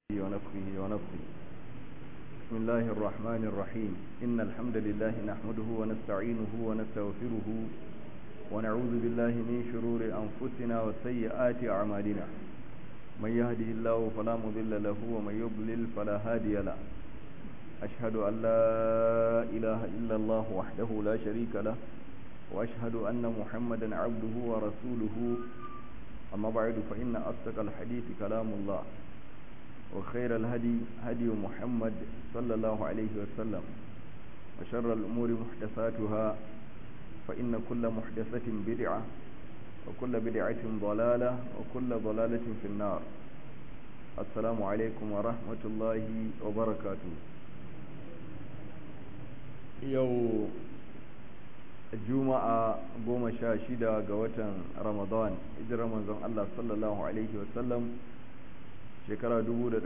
ونفخه ونفخه بسم الله الرحمن الرحيم إن الحمد لله نحمده ونستعينه ونستغفره ونعوذ بالله من شرور أنفسنا وسيئات أعمالنا من يهده الله فلا مضل له ومن يضلل فلا هادي له أشهد أن لا إله إلا الله وحده لا شريك له وأشهد أن محمدا عبده ورسوله أما بعد فإن أصدق الحديث كلام الله وخير الهدي هدي محمد صلى الله عليه وسلم وشر الأمور محدثاتها فإن كل محدثة بدعة وكل بدعة ضلالة وكل ضلالة في النار السلام عليكم ورحمة الله وبركاته يو juma'a goma sha shida ga watan ramadan hijirar manzon Allah sallallahu alaihi wasallam shekara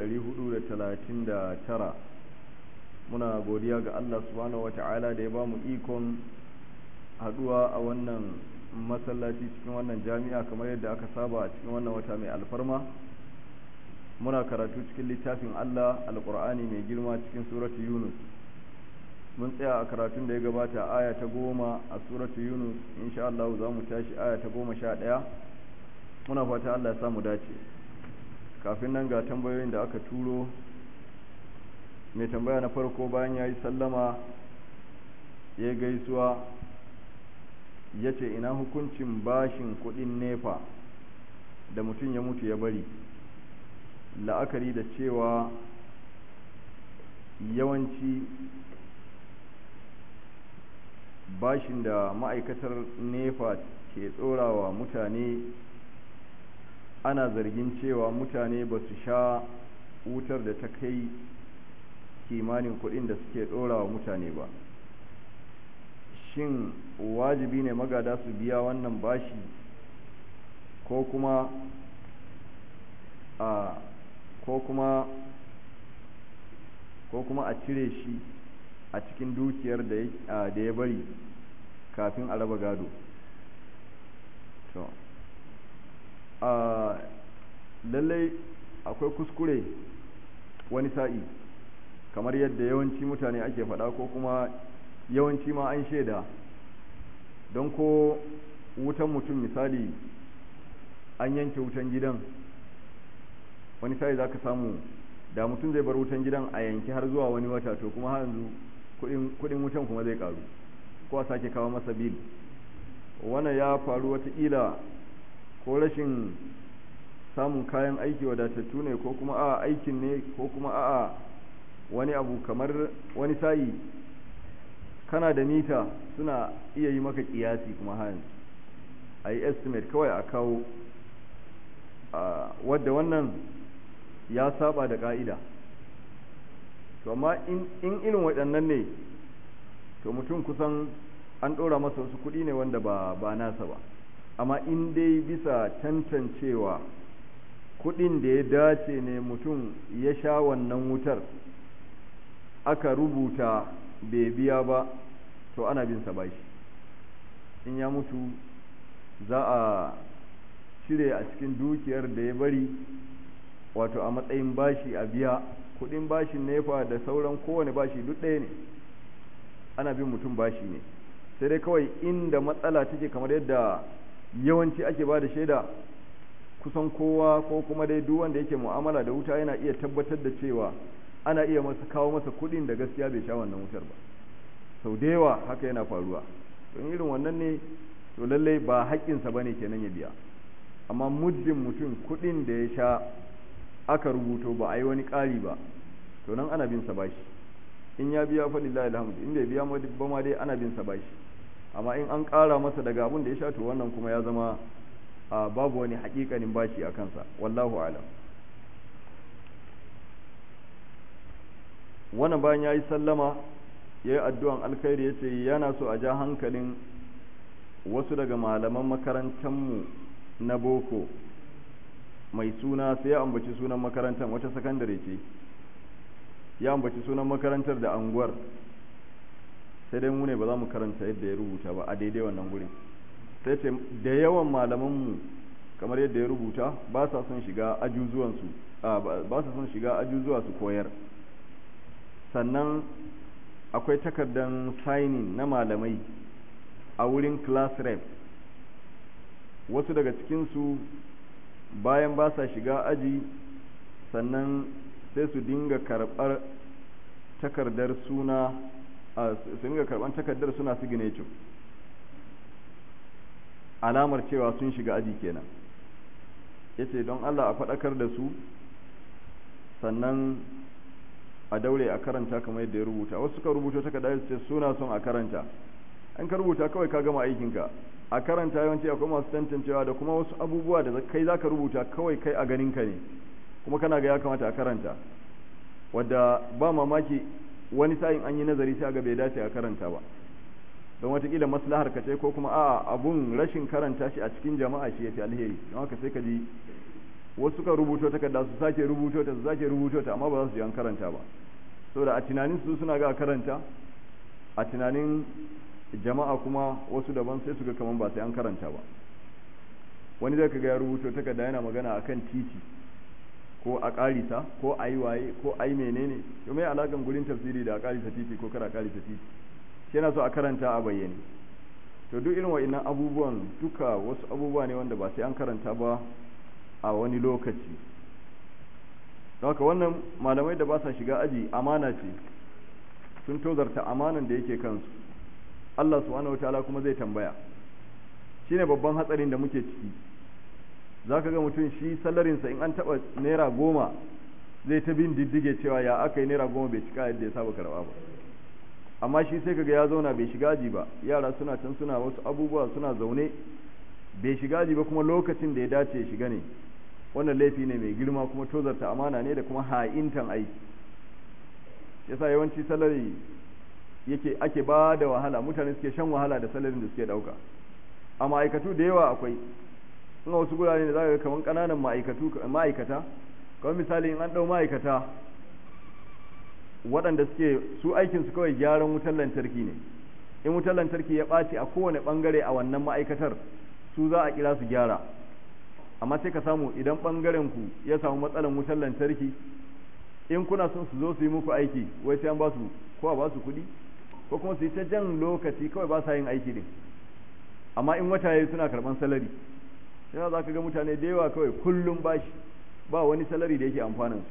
tara muna godiya ga Allah subhanahu wata'ala da ya ba mu ikon haduwa a wannan masallaci cikin wannan jami'a kamar yadda aka saba a cikin wannan wata mai alfarma muna karatu cikin littafin Allah alkur'ani mai girma cikin suratu yunus mun tsaya a karatun da ya gabata aya ta goma a suratu yunus insha Allah za mu tashi aya ta goma sha ɗaya muna fata Allah ya samu dace kafin nan ga tambayoyin da aka turo mai tambaya na farko bayan ya yi sallama ya gaisuwa ya ce ina hukuncin bashin kudin nefa da mutum ya mutu ya bari la'akari da cewa yawanci bashin da ma'aikatar nefa ke tsorawa mutane ana zargin cewa mutane ba su sha wutar da ta kai kimanin kuɗin da suke ɗorawa mutane ba shin wajibi ne magada su biya wannan bashi ko kuma a ko kuma ko kuma a cire shi a cikin dukiyar da ya bari kafin a raba gado to a lallai akwai kuskure wani sa'i kamar yadda yawanci mutane ake faɗa ko kuma yawanci ma an shaida don ko wutan mutum misali an yanke wutan gidan wani sa'i za ka samu da mutum zai bar wutan gidan a yanki har zuwa wani wata to kuma yanzu kudin wutan kuma zai karu ko a sake kawo masa bil wannan ya faru watakila ko rashin samun kayan aiki wadatattu ne ko kuma a aikin ne ko kuma a wani abu kamar wani sa'i kana da mita suna iya yi maka kiyasi kuma hayan a yi estimate kawai a kawo wadda wannan ya saba da ka'ida to amma in irin waɗannan ne to mutum kusan an ɗora masa wasu kuɗi ne wanda ba ba nasa ba amma in dai bisa tantancewa kuɗin da ya dace ne mutum ya sha wannan wutar aka rubuta bai biya ba to ana bin sa bashi in ya mutu za a cire a cikin dukiyar da ya bari wato a matsayin bashi a biya kudin bashin nefa da sauran kowane bashi duk ɗaya ne ana bin mutum bashi ne sai dai kawai inda matsala take kamar yadda yawanci ake ba da shaida kusan kowa ko kuma dai duk wanda yake mu'amala da wuta yana iya tabbatar da cewa ana iya masa kawo masa kudin da gaskiya bai sha wannan wutar ba sau da yawa haka yana faruwa don irin wannan ne to lallai ba haƙƙinsa ba ne kenan ya biya amma muddin mutum kudin da ya sha aka rubuto ba a yi wani ƙari ba to nan ana bin sa bashi in ya biya fa lillahi alhamdu in bai biya ba ma dai ana bin sa bashi amma in an ƙara masa daga abin da ya sha to wannan kuma ya zama babu wani haƙiƙanin bashi a kansa wallahu alam wannan bayan ya yi sallama ya yi addu'an alkhairi ya ce yana so a ja hankalin wasu daga malaman makarantarmu na boko mai suna sai ya ambaci sunan makarantar wata sakandare ce ya ambaci sunan makarantar da anguwar sai dai mu ne ba za mu karanta yadda ya rubuta ba a daidai wannan gurin sai ce da yawan malamanmu kamar yadda ya rubuta ba sa son shiga ajuzuwansu ba su son shiga ajuzuwa su koyar sannan akwai takardar signing na malamai a wurin class rep wasu daga cikinsu bayan ba sa shiga aji sannan sai su dinga karɓar takardar suna su dinga karɓar takardar suna signature alamar cewa sun shiga aji kenan yace don Allah a faɗakar da su sannan a daure a karanta kamar yadda ya rubuta wasu suka rubuta takardar su ce suna son a karanta an ka rubuta kawai ka gama aikinka a karanta yawanci akwai masu tantancewa da kuma wasu abubuwa da kai zaka rubuta kawai kai a ganinka ne kuma kana ga ya kamata a karanta wadda ba mamaki wani sa'in an yi nazari sai ga bai dace a karanta ba don watakila maslahar ka ce ko kuma a abun rashin karanta shi a cikin jama'a shi yafi alheri don haka sai ka ji wasu suka rubuto takarda su sake rubuto ta su sake rubuto ta amma ba za su ji an karanta ba saboda a tunanin su suna ga karanta a tunanin jama'a kuma wasu daban sai su ga kaman ba sai an karanta ba wani zai kaga ya rubuto takarda yana magana akan titi ko a ƙarisa ko a yi waye ko a yi menene to mai alaƙan gurin tafsiri da a ƙarisa titi ko kara ƙarisa titi shi yana so a karanta a bayyane to duk irin wa'innan abubuwan duka wasu abubuwa ne wanda ba sai an karanta ba a wani lokaci haka wannan malamai da ba sa shiga aji amana ce sun tozarta amanan da yake kansu Allah subhanahu wataala kuma zai tambaya shine babban hatsarin da muke ciki za ka ga mutum shi salarinsa in an taɓa naira goma zai ta bin diddige cewa ya aka yi naira goma bai cika yadda ya saba karɓa ba amma shi sai kaga ya zauna bai shiga aji ba yara suna can suna wasu abubuwa suna zaune bai shiga aji ba kuma lokacin da ya dace ya shiga ne wannan laifi ne mai girma kuma tozarta amana ne da kuma ha'intan aiki yasa yawanci salari yake ake ba da wahala mutane suke shan wahala da salarin da suke dauka a ma'aikatu da yawa akwai in wasu gurare ne za ka kamar ƙananan ma'aikatu ma'aikata kamar misali in an ɗau ma'aikata waɗanda suke su aikin su kawai gyaran wutar lantarki ne in wutar lantarki ya ɓaci a kowane ɓangare a wannan ma'aikatar su za a kira su gyara amma sai ka samu idan ɓangaren ku ya samu matsalan wutar lantarki in kuna son su zo su yi muku aiki wai sai an ba su ko a ba su kuɗi ko kuma su yi ta jan lokaci kawai ba sa yin aiki din amma in wata yayi suna karɓan salari sai za ka ga mutane da yawa kawai kullum bashi ba wani salari da yake amfanin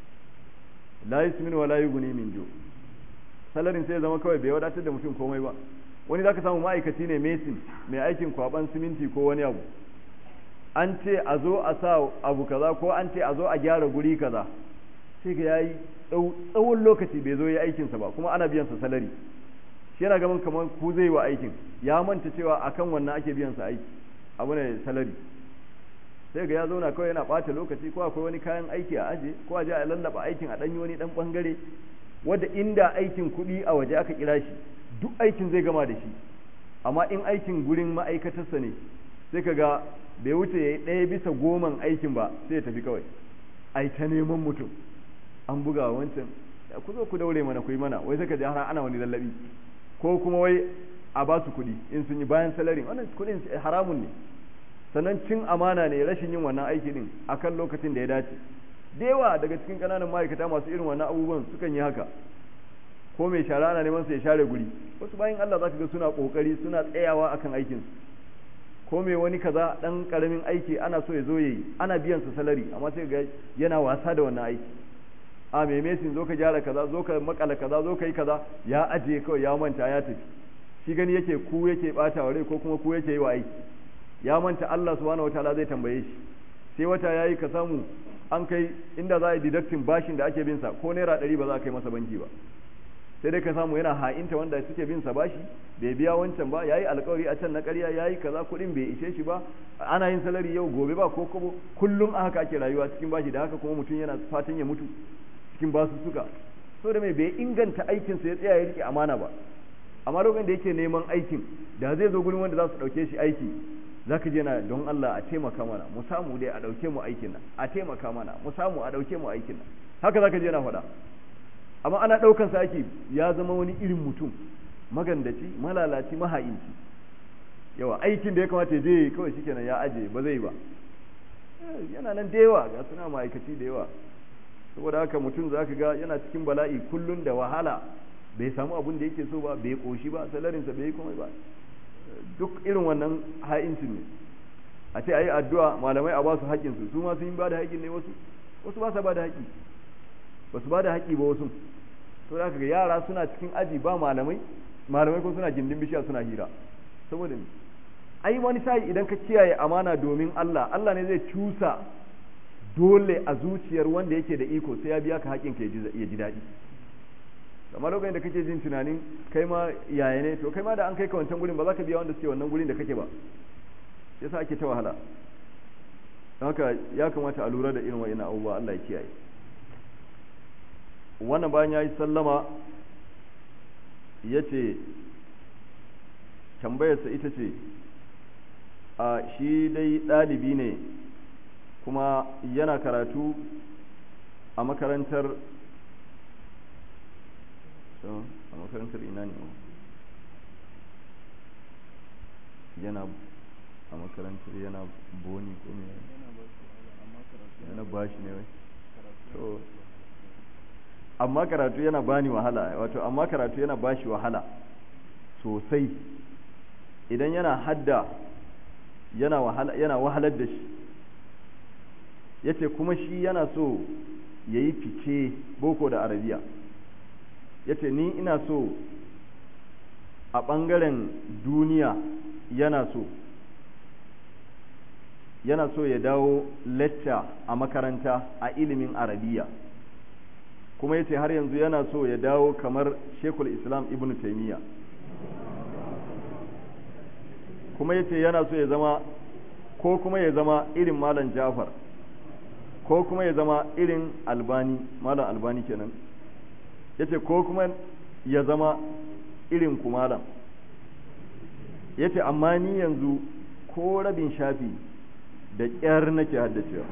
su la yusmin wa la yughni min ju salarin sai zama kawai bai wadatar da mutum komai ba wani zaka samu ma'aikaci ne mesin mai aikin kwaban siminti ko wani abu an ce a zo a sa abu kaza ko an ce a zo a gyara guri kaza sai ga yayi tsawon lokaci bai zo ya aikinsa ba kuma ana biyan sa salari shi yana gaban kamar ku zai wa aikin ya manta cewa akan wannan ake biyan sa aiki abu ne salari sai ga ya zauna kawai yana ɓata lokaci ko akwai wani kayan aiki a aje ko a je a lallaba aikin a ɗanyi wani ɗan ɓangare wadda inda aikin kuɗi a waje aka kira shi duk aikin zai gama da shi amma in aikin gurin ma'aikatarsa ne sai ka ga bai wuce ya yi ɗaya bisa goman aikin ba sai ya tafi kawai ai ta neman mutum an buga wancan ku zo ku daure mana ku yi mana wai sai ka ji har ana wani lallabi ko kuma wai a ba su kuɗi in sun yi bayan salarin wannan kuɗin haramun ne sannan cin amana ne rashin yin wannan aiki din akan lokacin da ya dace da yawa daga cikin ƙananan ma'aikata masu irin wannan abubuwan sukan yi haka ko mai shara ana neman su ya share guri wasu bayan Allah za ka ga suna kokari suna tsayawa akan aikin su ko mai wani kaza dan karamin aiki ana so ya zo yayi ana biyan sa salari amma sai ga yana wasa da wannan aiki a mai mesin zo ka gyara kaza zo ka makala kaza zo ka yi kaza ya ajiye kawai ya manta ya tafi shi gani yake ku yake bata wa rai ko kuma ku yake yi wa aiki ya manta Allah subhanahu wataala zai tambaye shi sai wata yayi ka samu an kai inda za a yi deducting bashin da ake bin sa ko naira ɗari ba za a kai masa banki ba sai dai ka samu yana ha'inta wanda suke bin sa bashi bai biya wancan ba yayi alkawari a can na ƙarya yayi kaza kuɗin bai ishe shi ba ana yin salari yau gobe ba ko kobo kullum a haka ake rayuwa cikin bashi da haka kuma mutum yana fatan ya mutu cikin basu suka so da mai bai inganta aikin sa ya tsaya ya rike amana ba amma lokacin da yake neman aikin da zai zo gurin wanda za su ɗauke shi aiki za ka je na don Allah a taimaka mana mu samu dai a ɗauke mu aikin nan a taimaka mana mu samu a ɗauke mu aikin nan haka za ka je na faɗa amma ana ɗaukan sa aiki ya zama wani irin mutum magandaci malalaci maha'inci yawa aikin da ya kamata je kawai shikenan ya aje ba zai ba yana nan da yawa ga suna ma'aikaci da yawa saboda haka mutum za ka ga yana cikin bala'i kullum da wahala bai samu abin da yake so ba bai koshi ba salarinsa bai yi komai ba duk irin wannan ha'incin ne a ce a yi addu'a malamai a ba su haƙƙinsu su ma sun yi ba da haƙƙin ne wasu wasu ba sa ba da haƙƙi ba su ba da haƙƙi ba wasu to da ga yara suna cikin aji ba malamai malamai ko suna gindin bishiya suna hira saboda ai wani sai idan ka kiyaye amana domin Allah Allah ne zai cusa dole a zuciyar wanda yake da iko sai ya biya ka haƙin ka ya ji daɗi amma lokacin da kake jin tunanin kai ma yaya ne to kai ma da an kai ka wancan gurin ba za ka biya wanda suke wannan gurin da kake ba yasa ake ta wahala don haka ya kamata a lura da irin wa'ina abubuwa Allah ya kiyaye wannan bayan ya yi sallama ya ce tambayarsa ita ce a shi dai ɗalibi ne kuma yana karatu a makarantar a makarantar ina ne yana a makarantar yana boni ko me yana bashi ne wai to amma karatu yana bani wahala wato amma karatu yana bashi wahala sosai idan yana hadda yana wahala yana wahalar da shi yace kuma shi yana so yayi fice boko da arabiya yace ni ina so a ɓangaren duniya yana so yana so ya dawo lecture a makaranta a ilimin arabiya kuma yace har yanzu yana so ya dawo kamar shekul islam ibn taimiyya kuma yace yana so ya zama ko kuma ya zama irin malam jafar ko kuma ya zama irin albani malam albani kenan yace ko kuma ya zama irin ku malam yace amma ni yanzu ko rabin shafi da ƙyar nake haddacewa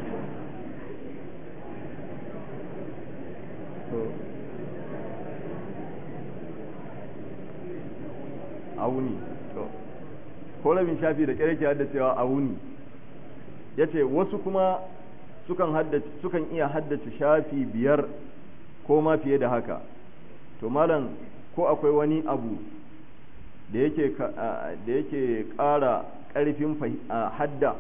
a wuni ko rabin shafi da ƙyar yake haddacewa a wuni ya ce wasu kuma sukan sukan iya haddace shafi biyar ko ma fiye da haka to malam ko akwai wani abu da yake da yake ƙara ƙarfin hadda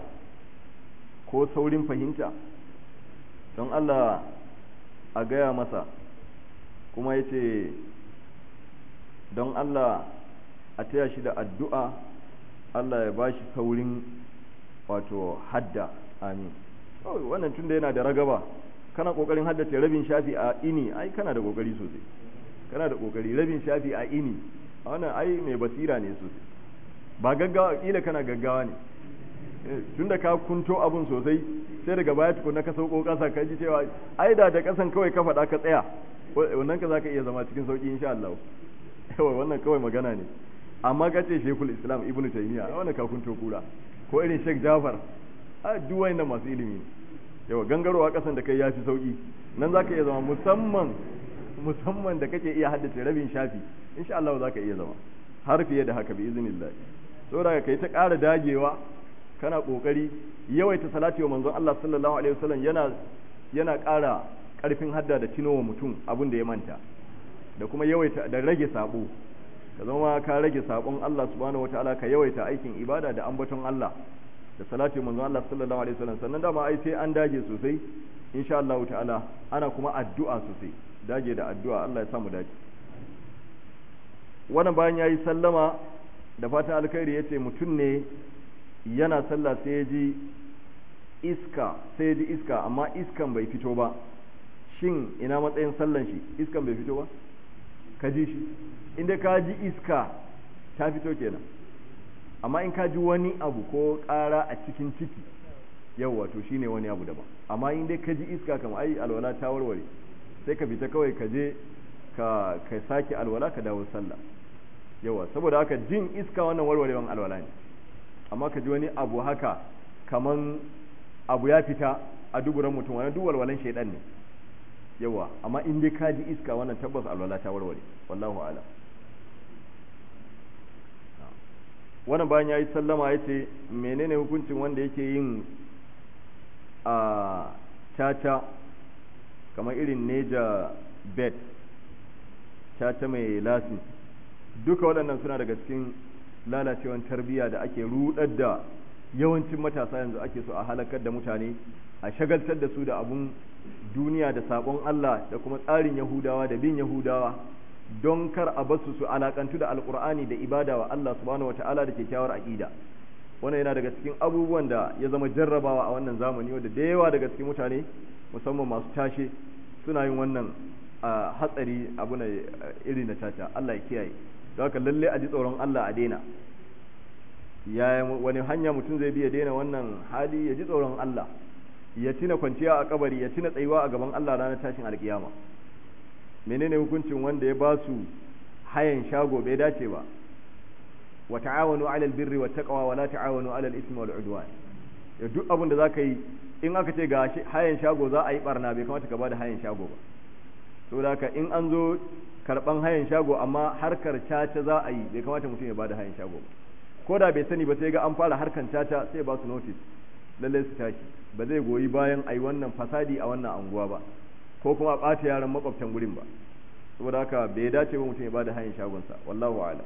ko saurin fahimta don Allah a gaya masa kuma ya ce don Allah a taya shi da addu'a Allah ya ba shi saurin wato hadda amin wannan tun da yana da ragaba kana kokarin haddace rabin shafi a ini ai kana da kokari sosai kana da kokari rabin shafi a ini wannan ai mai basira ne sosai ba gaggawa kila kana gaggawa ne tunda ka kunto abun sosai sai daga baya tukuna ka sauko kasa ka ji cewa ai da da kasan kawai ka faɗa ka tsaya wannan ka zaka iya zama cikin sauki insha Allah yawa wannan kawai magana ne amma ka ce Sheikhul Islam Ibn Taymiyyah wannan ka kunto kura ko irin Sheikh Jafar a duk wayannan masu ilimi yawa gangarowa kasan da kai yafi sauki nan zaka iya zama musamman musamman da kake iya haddace rabin shafi insha Allah zaka iya zama har fiye da haka bi iznillah saboda kai ta ƙara dagewa kana kokari yawaita salati wa manzon Allah sallallahu alaihi wasallam yana yana ƙara ƙarfin hadda da tinowa mutum abin da ya manta da kuma yawaita da rage sabo ka zama ka rage sabon Allah subhanahu wataala ka yawaita aikin ibada da ambaton Allah da salati manzon Allah sallallahu alaihi wasallam sannan dama ai sai an dage sosai insha Allah ta'ala ana kuma addu'a sosai dage da addu'a Allah ya samu dace wannan bayan yayi sallama da fatan alkhairi yace mutum ne yana sallah sai ya ji iska sai ya ji iska amma iskan bai fito ba shin ina matsayin sallan shi iskan bai fito ba ka ji shi inda ka ji iska ta fito kenan amma in ka ji wani abu ko ƙara a cikin ciki yau wato shine wani abu daban amma in dai ka ji iska kam ai alwala ta warware sai ka fita kawai ka je ka ka sake alwala ka dawo sallah yawa saboda haka jin iska wannan warwarewan alwala ne amma ka ji wani abu haka kaman abu ya fita a duburan mutum wani duk walwalan shaidan ne yawa amma in dai ka ji iska wannan tabbas alwala ta warware wallahu a'lam wannan bayan yayi sallama yace menene hukuncin wanda yake yin a caca kamar irin neja bet caca mai lasin duka waɗannan suna daga cikin lalacewan tarbiyya da ake rudar da yawancin matasa yanzu ake so a halakar da mutane a shagaltar da su da abun duniya da sabon Allah da kuma tsarin Yahudawa da bin Yahudawa don kar a basu su alakantu da alkur'ani da ibada wa Allah subhanahu wataala da kyakkyawar aqida wannan yana daga cikin abubuwan da ya zama jarrabawa a wannan zamani wanda da yawa daga cikin mutane musamman masu tashe suna yin wannan hatsari abu na iri na caca Allah ya kiyaye don haka lalle a ji tsoron Allah a daina ya wani hanya mutum zai bi ya daina wannan hali ya ji tsoron Allah ya tina kwanciya a kabari ya tina tsayuwa a gaban Allah ranar tashin alkiyama menene hukuncin wanda ya ba su hayan shago bai dace ba wa ta'awanu 'alal birri wat taqwa wa la ta'awanu 'alal ismi wal 'udwan ya duk abin da zaka yi in aka ce ga hayan shago za a yi barna bai kamata ka bada hayan shago ba saboda haka in an zo karban hayan shago amma harkar caca za a yi bai kamata mutum ya bada hayan shago ba ko da bai sani ba sai ga an fara harkan caca sai ba su notice lallai su tashi ba zai goyi bayan a yi wannan fasadi a wannan anguwa ba ko kuma a ɓata yaran makwabtan gurin ba saboda haka bai dace ba mutum ya bada hanyar shagonsa wallahu ala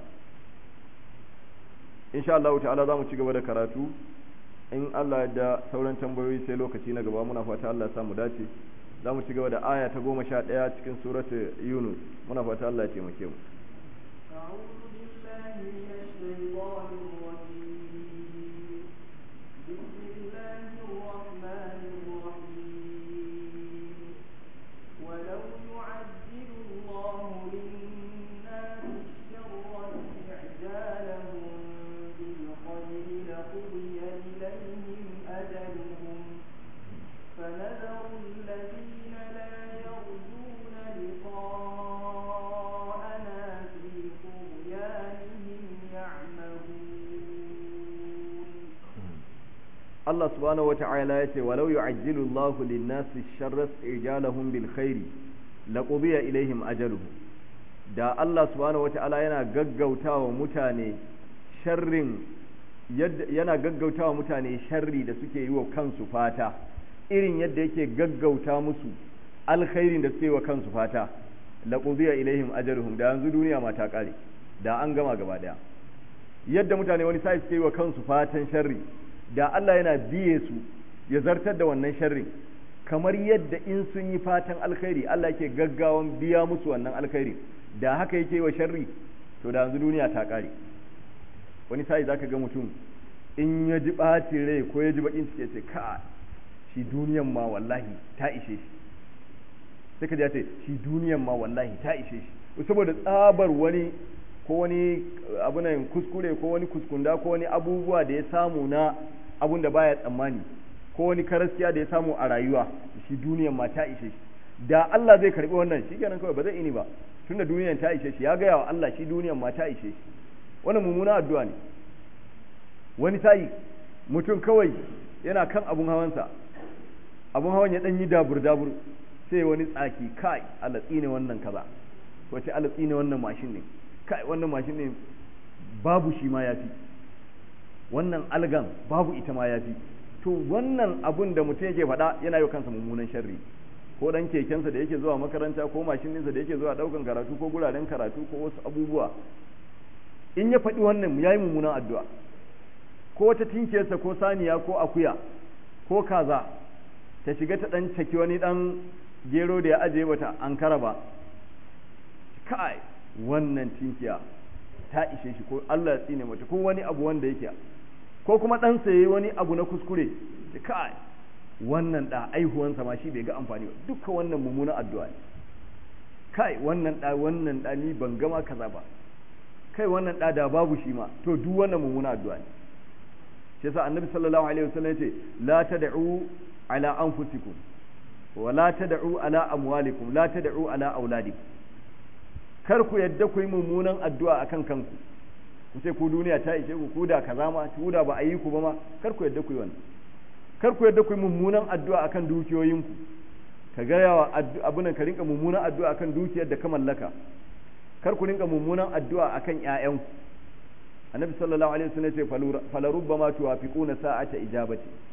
insha Allah ta'ala za mu ci gaba da karatu in Allah da sauran tambayoyi sai lokaci na gaba muna fata Allah ya samu dace za mu ci gaba da aya ta goma sha ɗaya cikin suratu yunus muna fata Allah ya taimake mu Allah subhanahu wa ta'ala ya ce walau yu'ajjilu Allahu lin-nasi sharra ijalahum bil khairi laqudiya ilaihim ajaluhum da Allah subhanahu wa ta'ala yana gaggautawa mutane sharrin yana gaggautawa mutane sharri da suke yi wa kansu fata irin yadda yake gaggauta musu alkhairin da suke yi wa kansu fata laqudiya ilaihim ajaluhum da yanzu duniya ma ta kare da an gama gaba daya yadda mutane wani sai suke yi wa kansu fatan sharri da Allah yana biye su ya zartar da wannan sharrin kamar yadda in sun yi fatan alkhairi Allah yake gaggawan biya musu wannan alkhairi da haka yake wa sharri to da yanzu duniya ta kare wani sai zaka ga mutum in ya ji ɓacin rai ko ya ji bakin ciki ce ka shi duniyan ma wallahi ta ishe shi sai ka ce shi duniyan ma wallahi ta ishe shi saboda tsabar wani ko wani abunan kuskure ko wani kuskunda ko wani abubuwa da ya samu na abun da baya tsammani ko wani karaskiya da ya samu a rayuwa shi duniyan ma ta ishe shi da Allah zai karbi wannan shi kenan kawai ba zai ini ba tunda duniyan ta ishe shi ya gaya wa Allah shi duniyan ma ta ishe shi wannan mummuna addu'a ne wani sa'i mutum kawai yana kan abun hawansa abun hawan ya dan yi dabur dabur sai wani tsaki kai Allah tsine wannan kaza wace Allah tsine wannan mashin ne kai wannan mashin ne babu shi ma yafi wannan algan babu ita ma yafi to wannan abun da mutum yake faɗa yana yi kansa mummunan sharri ko dan kekensa da yake zuwa makaranta ko mashin ɗinsa da yake zuwa ɗaukan karatu ko guraren karatu ko wasu abubuwa in ya faɗi wannan ya yi mummunan addu'a ko wata tinkiyarsa ko saniya ko akuya ko kaza ta shiga ta ɗan caki wani ɗan gero da ya ajiye bata an kara ba kai wannan tinkiya ta ishe shi ko Allah ya tsine mata ko wani abu wanda yake ko kuma dan saye wani abu na kuskure kai wannan da aihuwansa ma shi bai ga amfani ba duka wannan mummunan addu'a ne kai wannan da wannan da ni ban gama kaza ba kai wannan da da babu shi ma to duk wannan mummunan addu'a ne shi yasa annabi sallallahu alaihi wasallam yace la tad'u ala anfusikum wa la tad'u ala amwalikum la tad'u ala auladikum kar ku yadda ku yi mummunan addu'a akan kanku ku ce ku duniya ta ishe ku ku da kaza ma ku da ba a yi ku ba ma kar ku yadda ku yi wannan kar ku yadda ku yi mummunan addu'a akan dukiyoyinku ka ga yawa abin ka rinka mummunan addu'a akan dukiyar da ka mallaka kar ku rinka mummunan addu'a akan ƴaƴanku annabi sallallahu alaihi wasallam ya ce falarubbama tuwafiquna sa'ata ijabati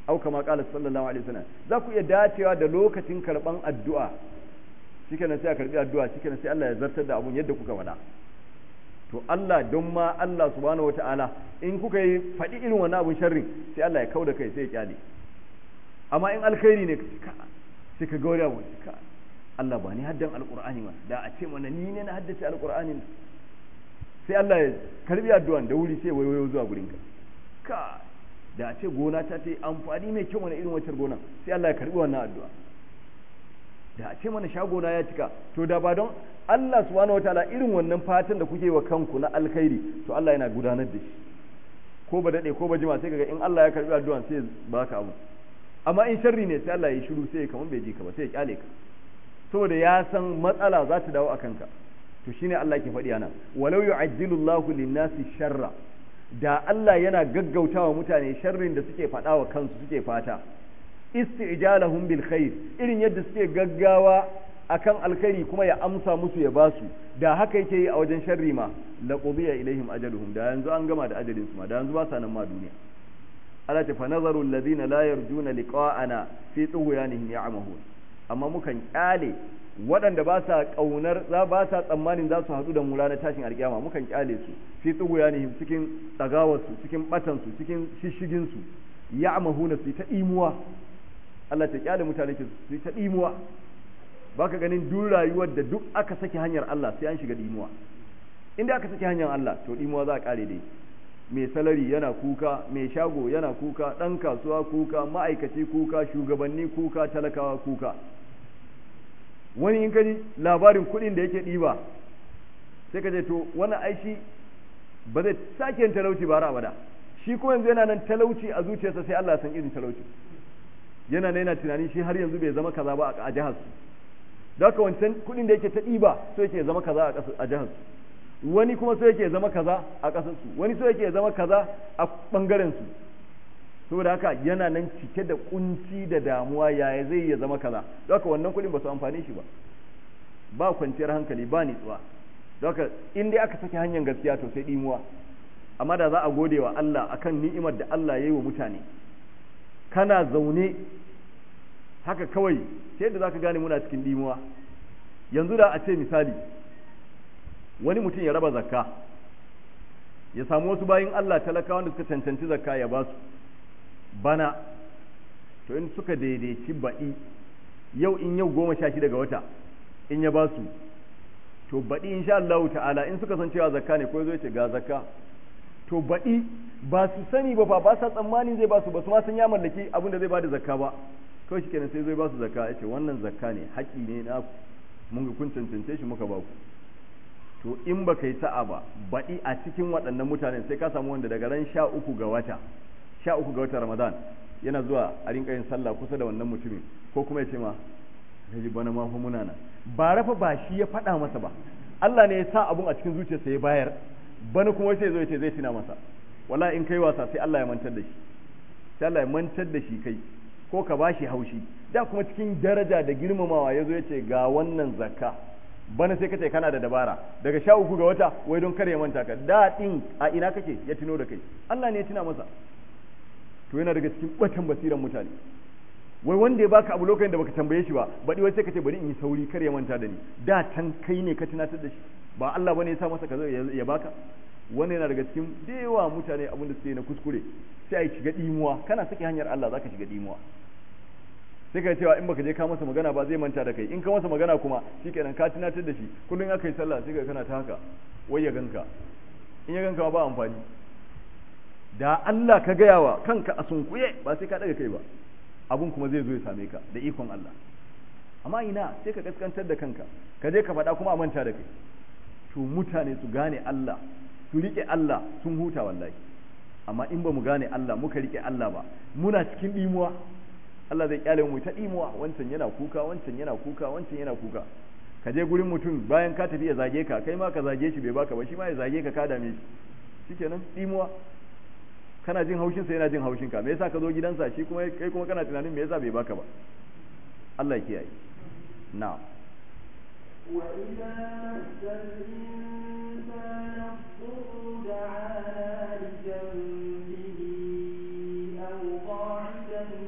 au kama qala sallallahu alaihi wasallam za ku iya dacewa da lokacin karban addu'a shikenan sai a karbi addu'a shikenan sai Allah ya zartar da abun yadda kuka faɗa to Allah don ma Allah subhanahu wataala in kuka yi faɗi irin wannan abun sharrin sai Allah ya kauda kai sai ya kyale amma in alkhairi ne sai ka ga wani abu ka Allah ba ni haddan alqur'ani ma da a ce mana ni ne na haddace alqur'ani sai Allah ya karbi addu'an da wuri sai wayoyo zuwa gurin ka ka da a ce gona ta ta yi amfani mai kyau wani irin wacce gona sai Allah ya karbi wannan addu'a da a ce mana shagona ya cika to da ba don Allah subhanahu wataala irin wannan fatan da kuke wa kanku na alkhairi to Allah yana gudanar da shi ko ba dade ko ba jima sai kaga in Allah ya karbi addu'an sai baka abu amma in sharri ne sai Allah ya shiru sai kamar bai ji ka ba sai ya kyale ka saboda ya san matsala za ta dawo a kanka to shine Allah ke faɗi anan walau yu'ajjilu Allahu lin-nasi sharra da Allah yana gaggautawa mutane sharrin da suke faɗa wa kansu suke fata isti'jalahum bil khair irin yadda suke gaggawa akan alkhairi kuma ya amsa musu ya basu da haka yake yi a wajen sharri ma la qudiya ilaihim ajaluhum da yanzu an gama da ajalin su ma da yanzu ba sa nan ma duniya Allah ta fa nazaru alladhina la yarjuna liqa'ana fi tughyanihim ya'mahun amma mukan kyale waɗanda ba sa ƙaunar za ba sa tsammanin za su haɗu da mu ranar tashin alƙiyama mukan kyale su fi tughyanihim cikin tsagawarsu cikin batansu cikin shishigin su ya'mahuna su ta imuwa Allah ta kyale mutane su ta imuwa baka ganin duk rayuwar da duk aka saki hanyar Allah sai an shiga dimuwa inda aka saki hanyar Allah to dimuwa za a kare dai mai salari yana kuka mai shago yana kuka dan kasuwa kuka ma'aikaci kuka shugabanni kuka talakawa kuka wani in kaji labarin kuɗin da yake ɗiba sai ka ce to wani aishi ba zai sake yin talauci ba abada shi ko yanzu yana nan talauci a zuciyarsa sai Allah san irin talauci yana nan yana tunani shi har yanzu bai zama kaza ba a jihar su da haka wancan kuɗin da yake ta ɗiba so yake zama kaza a jihar su wani kuma so yake zama kaza a ƙasar su wani so yake zama kaza a ɓangaren su saboda haka yana nan cike da kunci da damuwa yaya zai ya zama kaza da haka wannan kuɗin ba su amfane shi ba ba kwanciyar hankali ba nitsuwa da haka in dai aka saki hanyar gaskiya to sai ɗimuwa amma da za a gode wa Allah akan ni'imar da Allah ya yi wa mutane kana zaune haka kawai sai da zaka gane muna cikin dimuwa yanzu da a ce misali wani mutum ya raba zakka ya samu wasu bayin Allah talakawa da suka cancanci zakka ya ba su bana to in suka daidaici baɗi yau in yau goma sha shida ga wata in ya ba su to baɗi insha Allah ta'ala in suka san cewa zakka ne ko zai ce ga zakka to baɗi ba su sani ba fa ba sa tsammanin zai ba su ba su ma san ya mallaki abin da zai ba da zakka ba kawai shi kenan sai zai ba su zakka ya ce wannan zakka ne haƙi ne na mun ga kun cancance shi muka ba ku to in ba ka yi sa'a ba baɗi a cikin waɗannan mutanen sai ka samu wanda daga ran sha uku ga wata sha uku ga wata ramadan yana zuwa a rinka yin sallah kusa da wannan mutumin ko kuma ya ce ma ji bana ma fa muna nan ba rafa ba shi ya faɗa masa ba Allah ne ya sa abun a cikin zuciyarsa ya bayar bana kuma sai zo ya ce zai tuna masa wala in kai wasa sai Allah ya mantar da shi sai Allah ya mantar da shi kai ko ka bashi haushi da kuma cikin daraja da girmamawa ya zo ya ce ga wannan zakka bana sai ka ce kana da dabara daga sha uku ga wata wai don kare ya manta ka da din a ina kake ya tuno da kai Allah ne ya tuna masa to yana daga cikin batan basiran mutane wai wanda ya baka abu lokacin da baka tambaye shi ba baɗi wai sai ka ce bari in yi sauri kar ya manta da ni da can kai ne ka tunatar da shi ba Allah bane ya sa masa kaza ya baka wannan yana daga cikin da yawa mutane abin da suke na kuskure sai a shiga dimuwa kana saki hanyar Allah zaka shiga dimuwa sai ka cewa in baka je ka masa magana ba zai manta da kai in ka masa magana kuma shikenan ka tunatar da shi kullun aka yi sallah sai ka kana ta haka wai ya ganka in ya ganka ba amfani da Allah ka gaya wa kanka a sunkuye ba sai ka daga kai ba abun kuma zai zo ya same ka da ikon Allah amma ina sai ka kaskantar da kanka ka je ka faɗa kuma a manta da kai to mutane su gane Allah su rike Allah sun huta wallahi amma in ba mu gane Allah muka rike Allah ba muna cikin dimuwa Allah zai kyale mu ta dimuwa wancan yana kuka wancan yana kuka wancan yana kuka ka je gurin mutum bayan ka tafi ya zage ka kai ma ka zage shi bai baka ba shi ma ya zage ka ka dame shi shikenan dimuwa kana jin haushin sa yana jin haushin ka me yasa ka zo gidansa shi kuma kai kuma kana tunanin me yasa bai baka ba Allah ya kiyaye na'am وإذا مس الإنسان الضر دعانا لجنبه أو قاعدا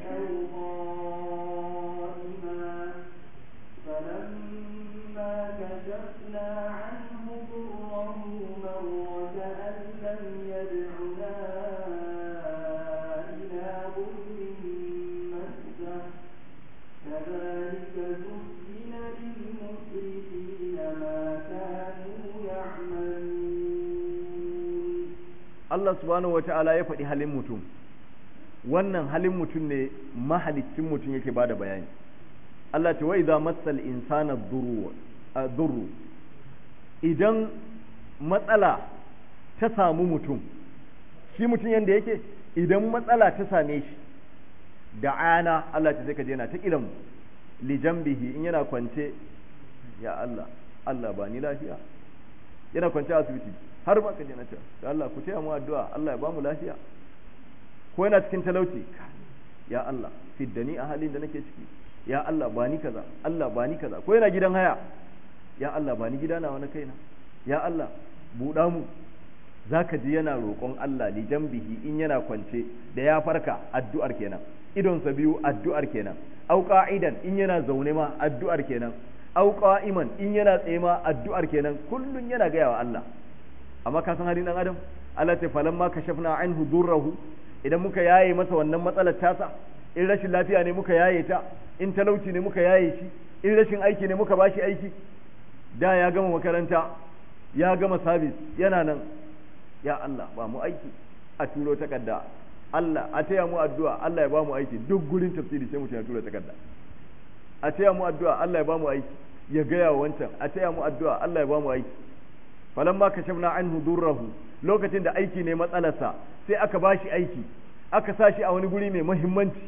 Allah subhanahu wata'ala ya faɗi halin mutum wannan halin mutum ne mahalicin mutum yake bada bayani Allah ce wa idza massal insana durru idan matsala ta samu mutum shi mutum yanda yake idan matsala ta same shi da ana Allah ce sai ka je yana ta kiran li jambihi in yana kwance ya Allah Allah ba ni lafiya yana kwance a asibiti har ba ka je na ce da Allah ku taya mu addu'a Allah ya ba mu lafiya ko yana cikin talauci ya Allah fiddani a halin da nake ciki ya Allah ba ni kaza Allah ba ni kaza ko yana gidan haya ya Allah ba ni gida na wani kaina ya Allah buɗa mu zaka ji yana roƙon Allah li jambihi in yana kwance da ya farka addu'ar kenan idonsa biyu addu'ar kenan au qa'idan in yana zaune ma addu'ar kenan au qa'iman in yana tsaye ma addu'ar kenan kullun yana gaya wa Allah amma ka san halin dan adam Allah ta falamma kashafna anhu durrahu idan muka yaye masa wannan matsalar tasa in rashin lafiya ne muka yaye ta in talauci ne muka yaye shi in rashin aiki ne muka bashi aiki da ya gama makaranta ya gama sabis yana nan ya Allah ba mu aiki a turo takarda Allah a taya mu addu'a Allah ya ba mu aiki duk gurin tafsiri sai mutum ya tura takarda a taya mu addu'a Allah ya ba mu aiki ya gaya wa wancan a taya mu addu'a Allah ya ba mu aiki falamma kashafna anhu durrahu lokacin da aiki ne matsalarsa sai aka bashi aiki aka sa shi a wani guri mai muhimmanci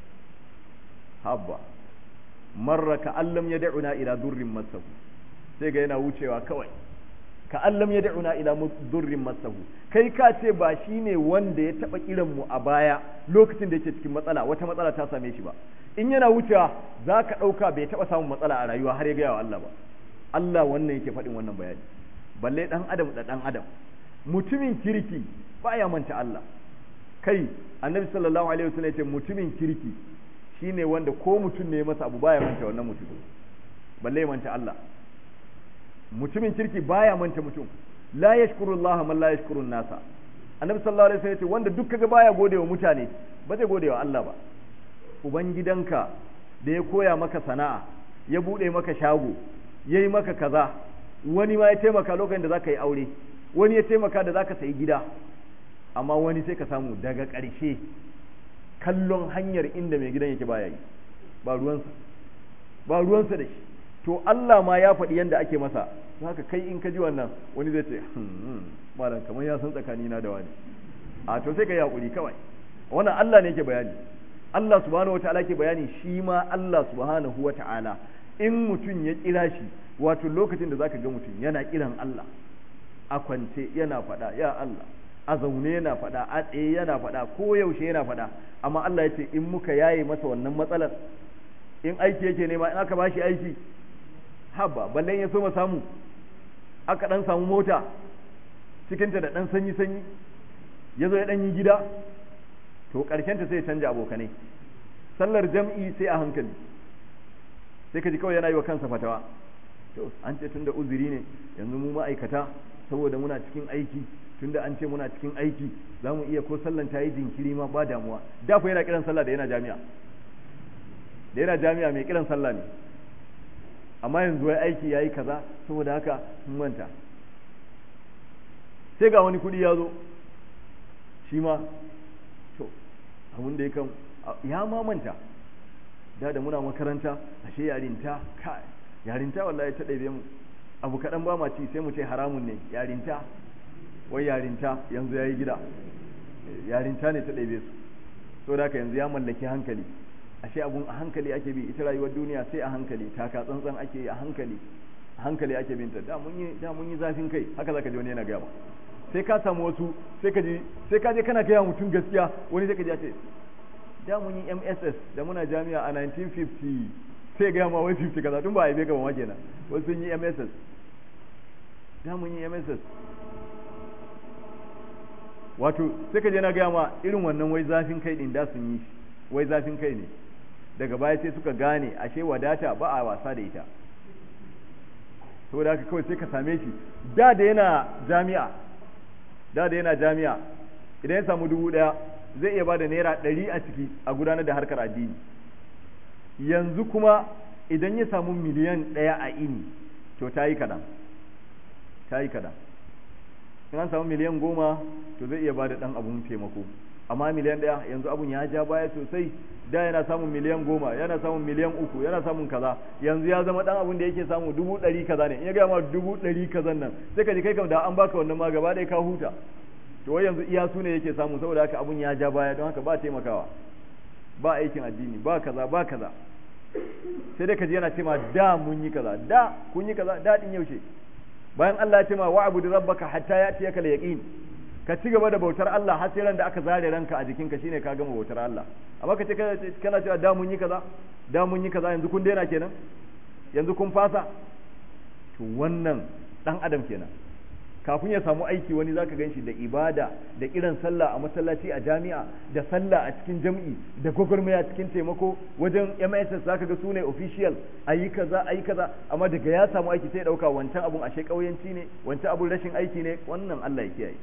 habba marra ka allam ya da'una ila durrin masahu sai ga yana wucewa kawai ka allam ya da'una ila durrin masahu kai ka ce ba shi ne wanda ya taba kiran mu a baya lokacin da yake cikin matsala wata matsala ta same shi ba in yana wucewa za ka ɗauka bai taɓa samun matsala a rayuwa har ya gaya wa Allah ba Allah wannan yake faɗin wannan bayani balle ɗan adam da ɗan adam mutumin kirki baya manta Allah kai annabi sallallahu alaihi wasallam yace mutumin kirki shine wanda ko mutum ne masa abu baya manta wannan mutum balle manta Allah mutumin kirki baya manta mutum la yashkuru Allah man la yashkuru nasa annabi sallallahu alaihi wasallam yace wanda duk kaga baya godewa mutane ba zai godewa Allah ba ubangidanka da ya koya maka sana'a ya bude maka shago yayi maka kaza wani ma ya taimaka lokacin da zaka yi aure wani ya taimaka da zaka sayi gida amma wani sai ka samu daga ƙarshe kallon hanyar inda mai gidan yake baya yi ba ruwansa ba ruwansa da shi to Allah ma ya faɗi yadda ake masa haka kai in ka ji wannan wani zai ce malam kamar ya san tsakanina da wani a to sai ka yi hakuri kawai wannan Allah ne yake bayani Allah subhanahu wata'ala ke bayani shi ma Allah subhanahu wata'ala in mutum ya kira shi wato lokacin da zaka ga mutum yana kiran Allah a kwance yana faɗa ya Allah a zaune yana faɗa a tsaye yana faɗa ko yaushe yana faɗa amma Allah ya ce in muka yaye masa wannan matsalar in aiki yake nema in aka bashi aiki haba balle ya so ma samu aka dan samu mota cikinta da dan sanyi sanyi ya zo ya dan yi gida to ƙarshenta sai ya canja abokanai sallar jam'i sai a hankali sai ka ji kawai yana yi wa kansa fatawa to an ce tunda uzuri ne yanzu mu ma'aikata saboda muna cikin aiki tunda an ce muna cikin aiki za mu iya ko sallan ta yi jinkiri ma ba damuwa da fa yana kiran sallah da yana jami'a da yana jami'a mai kiran sallah ne amma yanzu wai aiki ya yi kaza saboda haka sun manta sai ga wani kuɗi ya zo shi ma to abin da ya kan ya ma manta da da muna makaranta ashe yarinta kai yarinta wallahi ta ɗaibe mu abu kaɗan ba ma ci sai mu ce haramun ne yarinta wai yarinta yanzu ya yi gida yarinta ne ta ɗaibe su so da yanzu ya mallaki hankali ashe abun a hankali ake bi ita rayuwar duniya sai a hankali taka tsantsan ake yi a hankali a hankali ake binta da mun yi da mun yi zafin kai haka zaka ji wani yana gaya sai ka samu wasu sai ka ji sai ka je kana gaya mutum gaskiya wani sai ka ji ya ce da mun yi MSS da muna jami'a a 1950 sai gaya ma wai 50 kaza tun ba a yi ka ba ma kenan wasu sun yi MSS da mun yi MSS wato sai ka je na gaya ma irin wannan wai zafin kai din da sun yi wai zafin kai ne daga baya sai suka gane ashe wadata ba a wasa da ita saboda haka kawai sai ka same shi da da yana jami'a da da yana jami'a idan ya samu dubu daya zai iya bada naira ɗari a ciki a gudanar da harkar addini yanzu kuma idan ya samu miliyan ɗaya a ini to ta yi kaɗan ta yi kaɗan in an samu miliyan goma to zai iya bada dan abun taimako amma miliyan daya yanzu abun ya ja baya sosai da yana samun miliyan goma yana samun miliyan uku yana samun kaza yanzu ya zama dan abun da yake samu dubu ɗari kaza ne in ya gaya ma dubu ɗari kazan nan sai ka ji kai kam da an baka wannan ma gaba ɗaya ka huta to wai yanzu iya su ne yake samu saboda haka abun ya ja baya don haka ba taimakawa ba aikin addini ba kaza ba kaza sai dai ka ji yana cewa da mun yi kaza da kun yi kaza da din yaushe bayan Allah ya ce ma wa'budu rabbaka hatta yatiyaka al-yaqin ka ci gaba da bautar Allah har sai ran da aka zare ranka a jikinka shine ka gama bautar Allah amma ka ce kana cewa da mun yi kaza da mun yi kaza yanzu kun daina kenan yanzu kun fasa to wannan dan adam kenan kafin ya samu aiki wani zaka ganshi da ibada da kiran sallah a masallaci a jami'a da sallah a cikin jam'i da gwagwarmaya cikin taimako wajen MSS zaka ga sune official ayi kaza ayi kaza amma daga ya samu aiki sai ya dauka wancan abun ashe kauyanci ne wancan abun rashin aiki ne wannan Allah ya kiyaye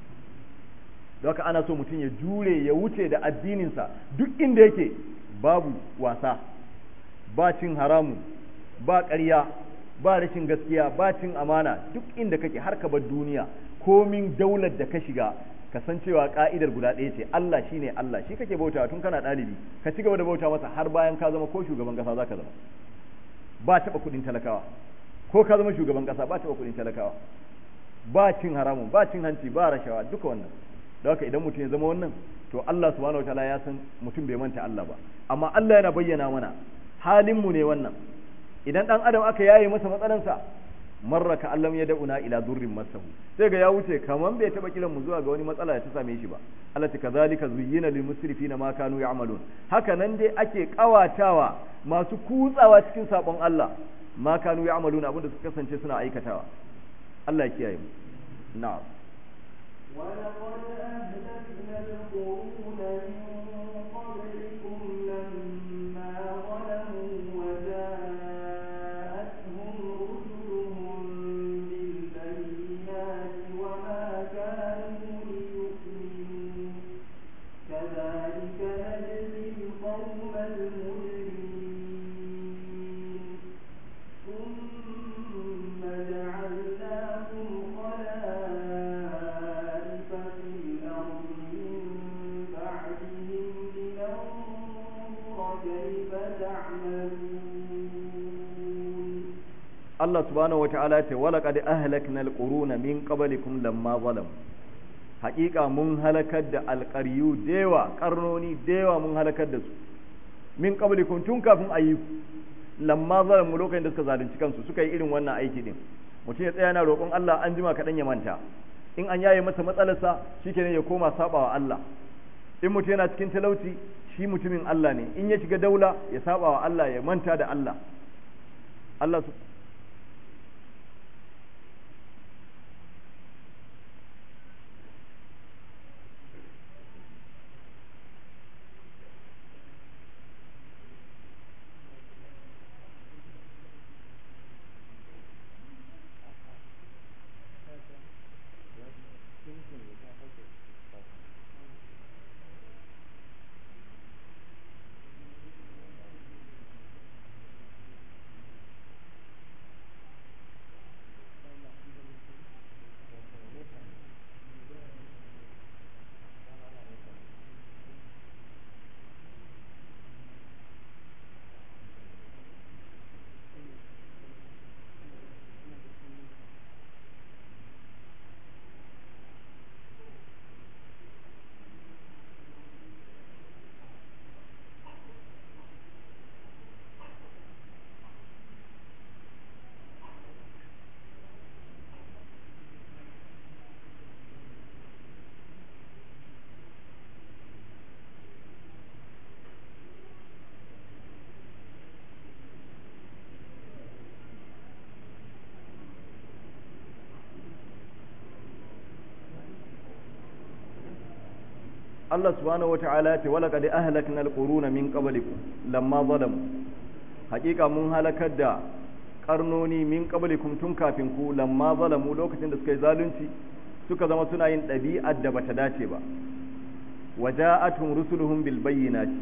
haka ana so mutum ya jure ya wuce da addininsa duk inda yake babu wasa ba cin haramu ba ƙarya ba rashin gaskiya ba cin amana duk inda kake har ka bar duniya komin daular da ka shiga ka san cewa ka'idar guda ɗaya ce Allah shine Allah shi kake bauta tun kana ɗalibi ka ci gaba da bauta masa har bayan ka zama ko shugaban ƙasa zaka zama ba taɓa kuɗin talakawa ko ka zama shugaban ƙasa ba taɓa kuɗin talakawa ba cin haramun ba cin hanci ba rashawa duka wannan da haka idan mutum ya zama wannan to Allah subhanahu wataala ya san mutum bai manta Allah ba amma Allah yana bayyana mana halin mu ne wannan idan dan adam aka yaye masa matsalansa marra ka allam ya da'una ila durrin masahu sai ga ya wuce kaman bai taba kiran mu zuwa ga wani matsala da ta same shi ba Allah ta kazalika zuyyina lil musrifina ma kanu ya'malun haka nan dai ake kawatawa masu kutsawa cikin sabon Allah ma kanu ya'malun abinda suka kasance suna aikatawa Allah ya kiyaye mu na'am ولقد أهلكنا القرون من قبلكم لما ظلموا وجاءتهم رسلهم بالبينات وما كانوا ليؤمنوا كذلك نجزي القوم المجرمين ثم جعلناكم خلائف في الأرض من بعدهم لننظر كيف تعملون Allah subhanahu wata'ala ce wala qad ahlakna alquruna min qablikum lamma zalam haƙiƙa mun halakar da alƙaryu dewa karnoni dewa mun halakar da su min qablikum tun kafin ayi lamma zalam lokacin da suka zalunci kansu suka yi irin wannan aiki din mutum ya tsaya yana roƙon Allah an jima kaɗan ya manta in an yaye masa matsalarsa shikenan ya koma sabawa Allah in mutum yana cikin talauci shi mutumin Allah ne in ya shiga daula ya sabawa Allah ya manta da Allah Allah su Allah subhanahu wata'ala ce wala qad ahlakna alquruna min qablikum lamma zalamu haƙiƙa mun halakar da karnoni min qablikum tun kafin ku lamma zalamu lokacin da suka yi zalunci suka zama suna yin ɗabi'ar da bata dace ba waja'atuhum rusuluhum bil bayyinati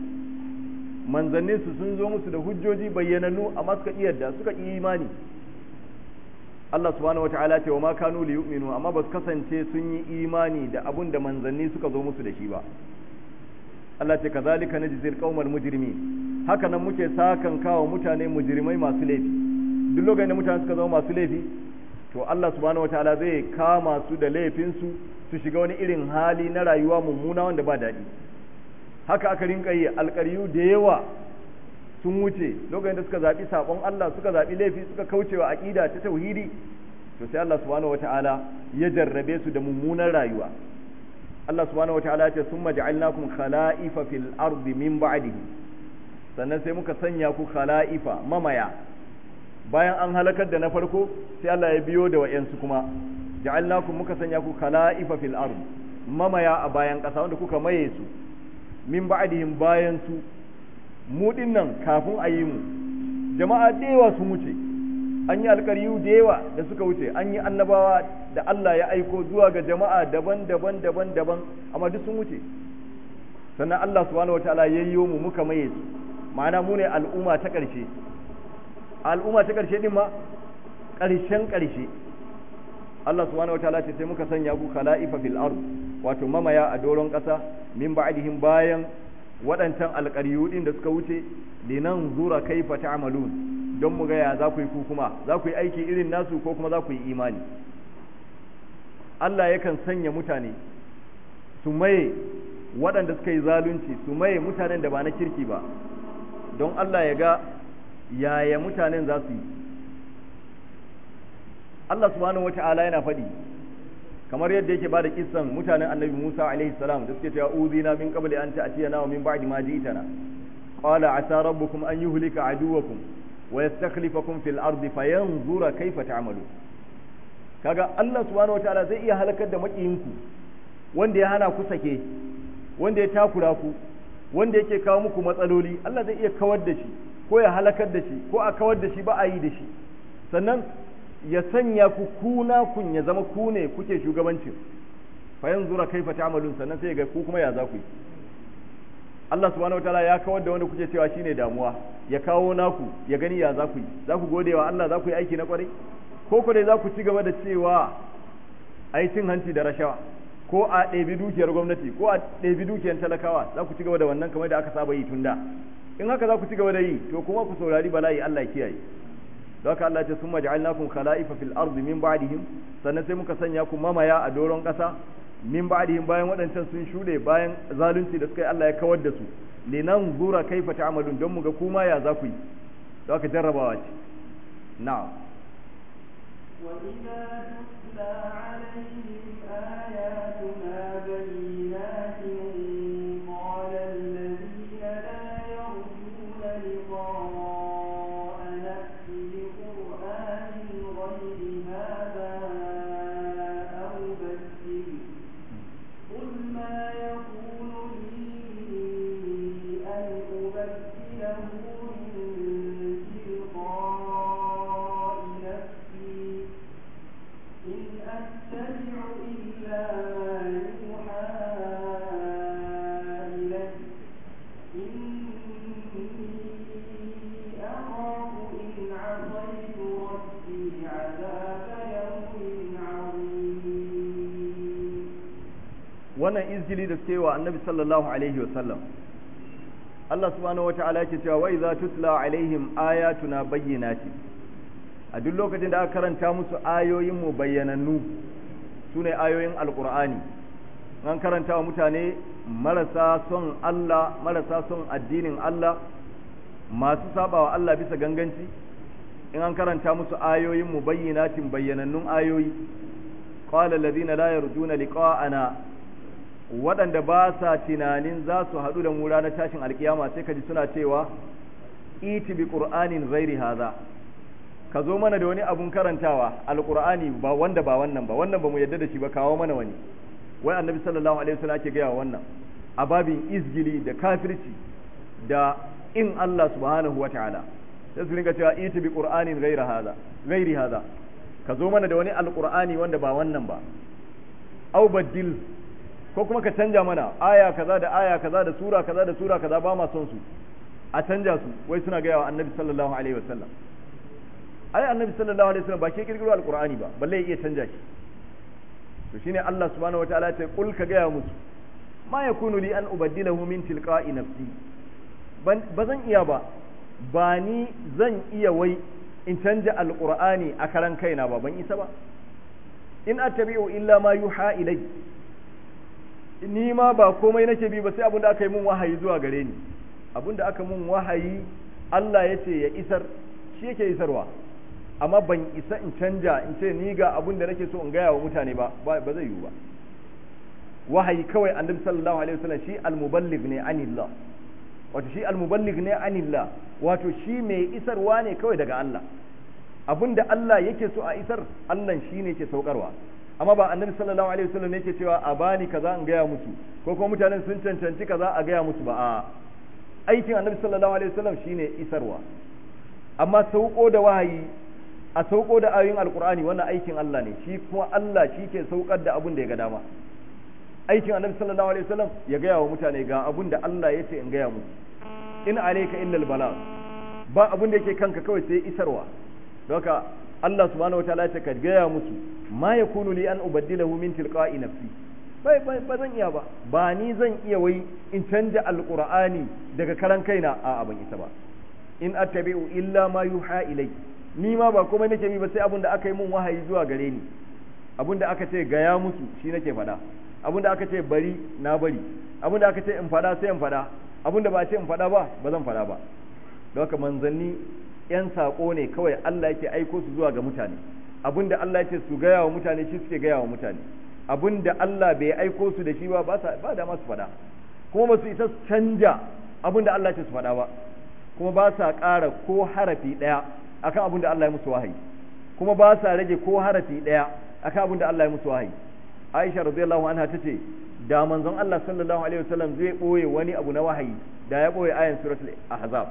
manzannin su sun zo musu da hujjoji bayyananu amma suka iya da suka yi imani Allah subhanahu wataala ce wa ma kanu li yu'minu amma ba su kasance sun yi imani da abun da manzanni suka zo musu da shi ba Allah ce kazalika najzil qaumal mujrimin haka nan muke sakan kawo mutane mujrimai masu laifi duk lokacin da mutane suka zama masu laifi to Allah subhanahu wataala zai kama su da laifin su su shiga wani irin hali na rayuwa mummuna wanda ba daɗi haka aka rinka yi alƙaryu da yawa sun wuce lokacin da suka zaɓi saɓon Allah suka zaɓi laifi suka kaucewa aƙida ta tauhidi to sai Allah subhanahu wataala ya jarrabe su da mummunan rayuwa Allah subhanahu wataala ya ce summa ja'alnakum khala'ifa fil ardi min ba'dihi sannan sai muka sanya ku khala'ifa mamaya bayan an halakar da na farko sai Allah ya biyo da wayansu kuma ja'alnakum muka sanya ku khala'ifa fil ard mamaya a bayan ƙasa wanda kuka maye su min ba'dihim bayan su mu dinnan kafin a yi mu jama'a da yawa sun wuce an yi alƙaryu da yawa da suka wuce an yi annabawa da Allah ya aiko zuwa ga jama'a daban-daban daban-daban amma duk sun wuce sannan Allah subhanahu wataala ya yi mu muka maye su ma'ana mu ne al'umma ta ƙarshe al'umma ta ƙarshe din ma ƙarshen ƙarshe Allah subhanahu wataala ce sai muka sanya ku khala'ifa fil ard wato mamaya a doron ƙasa min ba'dihim bayan waɗancan alƙaryu din da suka wuce linan zura kaifa ta'malun don mu ga ya za ku yi ku kuma za ku yi aiki irin nasu ko kuma za ku yi imani Allah yakan sanya mutane su maye waɗanda suka yi zalunci su maye mutanen da ba na kirki ba don Allah ya ga yaya mutanen za su yi Allah subhanahu wata'ala yana faɗi kamar yadda yake bada kissan mutanen annabi Musa alaihi salam da suke cewa uzina min qabli an ta'tiyana wa min ba'di ma ji'tana qala asa rabbukum an yuhlika aduwakum wa yastakhlifakum fil ardi fayanzura kayfa ta'malu kaga Allah subhanahu wata'ala zai iya halakar da makiyinku wanda ya hana ku sake wanda ya takura ku wanda yake kawo muku matsaloli Allah zai iya kawar da shi ko ya halakar da shi ko a kawar da shi ba a yi da shi sannan ya sanya ku kuna kun ya zama ku ne kuke shugabancin fa yanzura kaifa ta'malun sannan sai ga ku kuma ya za ku yi Allah subhanahu wataala ya kawar da wanda kuke cewa shine damuwa ya kawo naku ya gani ya za ku yi za ku gode wa Allah za ku yi aiki na kwarai ko ku dai za ku ci gaba da cewa ai cin hanci da rashawa ko a ɗebi dukiyar gwamnati ko a ɗebi dukiyar talakawa za ku ci gaba da wannan kamar da aka saba yi tun da in haka za ku ci gaba da yi to kuma ku saurari bala'i Allah kiyaye don haka Allah ya ce summa ja'alnakum khala'ifa fil ardi min ba'dihim sannan sai muka sanya ku mamaya a doron ƙasa min ba'dihim bayan waɗancan sun shuɗe bayan zalunci da suka yi Allah ya kawar da su linan zura kaifa ta'malun don mu ga kuma ya za ku yi don haka jarrabawa ce na'am وإذا تتلى عليهم آياتنا بينات قال الذين لا يرجون لقاء نأت بقرآن غير هذا أو بدل قل ما يكون لي أن أبدله من تلقاء نفسي إن أتبع إلا ما يوحى إلي إني أخاف إن عصيت ربي عذاب يوم عظيم wannan izgili da suke wa annabi sallallahu alaihi wasallam Allah subhanahu wata'ala yake cewa wa idza tutla alaihim ayatuna bayyinati a duk lokacin da aka karanta musu ayoyin mu bayyanannu sune ayoyin alqur'ani an karanta wa mutane marasa son Allah marasa son addinin Allah masu sabawa Allah bisa ganganci in an karanta musu ayoyin mu bayyinatin bayyanannun ayoyi qala alladhina la yarjuna liqa'ana waɗanda ba sa tunanin za su haɗu da mu ranar tashin alkiyama sai ka ji suna cewa iti bi qur'anin ghairi haza ka zo mana da wani abun karantawa alqur'ani ba wanda ba wannan ba wannan ba mu yadda da shi ba kawo mana wani wai annabi sallallahu alaihi wasallam ake gaya wannan a babin izgili da kafirci da in Allah subhanahu wataala sai su ringa cewa iti bi qur'anin ghairi haza ghairi haza ka zo mana da wani alqur'ani wanda ba wannan ba au badil ko kuma ka canja mana aya kaza da aya kaza da sura kaza da sura kaza ba ma son su a canja su wai suna gaya wa annabi sallallahu alaihi wasallam ai annabi sallallahu alaihi wasallam ba ke kirkiro alqur'ani ba balle ya iya canja shi to shine Allah subhanahu wataala ya ce kul ka gaya musu ma yakunu li an ubaddilahu min tilqa'i nafsi ba zan iya ba ba ni zan iya wai in canja alqur'ani a karan kaina ba ban isa ba in attabi'u illa ma yuha ilai ni ma ba komai nake bi ba sai abinda aka yi mun wahayi zuwa gare ni abinda aka mun wahayi Allah ya ce ya isar shi yake isarwa amma ban isa in canja in ce ni ga abin da nake so in gaya wa mutane ba ba zai yiwu ba wahayi kawai annabi sallallahu alaihi wasallam shi almuballigh ne anillah wato shi almuballigh ne anillah wato shi mai isarwa ne kawai daga Allah abinda Allah yake so a isar Allah shi ne yake saukarwa amma ba annabi sallallahu alaihi wasallam yake cewa a bani kaza in gaya musu ko kuma mutanen sun cancanci kaza a gaya musu ba a aikin annabi sallallahu alaihi wasallam shine isarwa amma sauko da wahayi a sauko da ayoyin alkur'ani wannan aikin Allah ne shi kuma Allah shi ke saukar da abin da ya ga dama aikin annabi sallallahu alaihi wasallam ya gaya wa mutane ga abin da Allah ya ce in gaya musu in alayka illa albala ba abin da yake kanka kawai sai isarwa don haka Allah subhanahu wataala ya ce ka gaya musu ma yakunu li an ubaddilahu min tilqa'i nafsi bai bai ba zan iya ba ba ni zan iya wai in canja alqur'ani daga karan kaina a ban isa ba in attabi'u illa ma yuha ilai ni ma ba komai nake bi ba sai abin da aka yi mun wahayi zuwa gare ni abin da aka ce gaya musu shi nake faɗa abin da aka ce bari na bari abin da aka ce in faɗa sai in faɗa abin da ba ce in faɗa ba ba zan faɗa ba don haka manzanni yan saƙo ne kawai Allah yake aiko su zuwa ga mutane abin da Allah yake su gaya wa mutane shi suke gaya wa mutane abin da Allah bai aiko su da shi ba ba da masu faɗa kuma ba su isa su canja abin da Allah yake su faɗa ba kuma ba sa ƙara ko harafi ɗaya akan abin da Allah ya musu wahayi kuma ba sa rage ko harafi ɗaya akan abin da Allah ya musu wahayi Aisha radiyallahu anha tace da manzon Allah sallallahu alaihi wasallam zai boye wani abu na wahayi da ya boye ayan suratul ahzab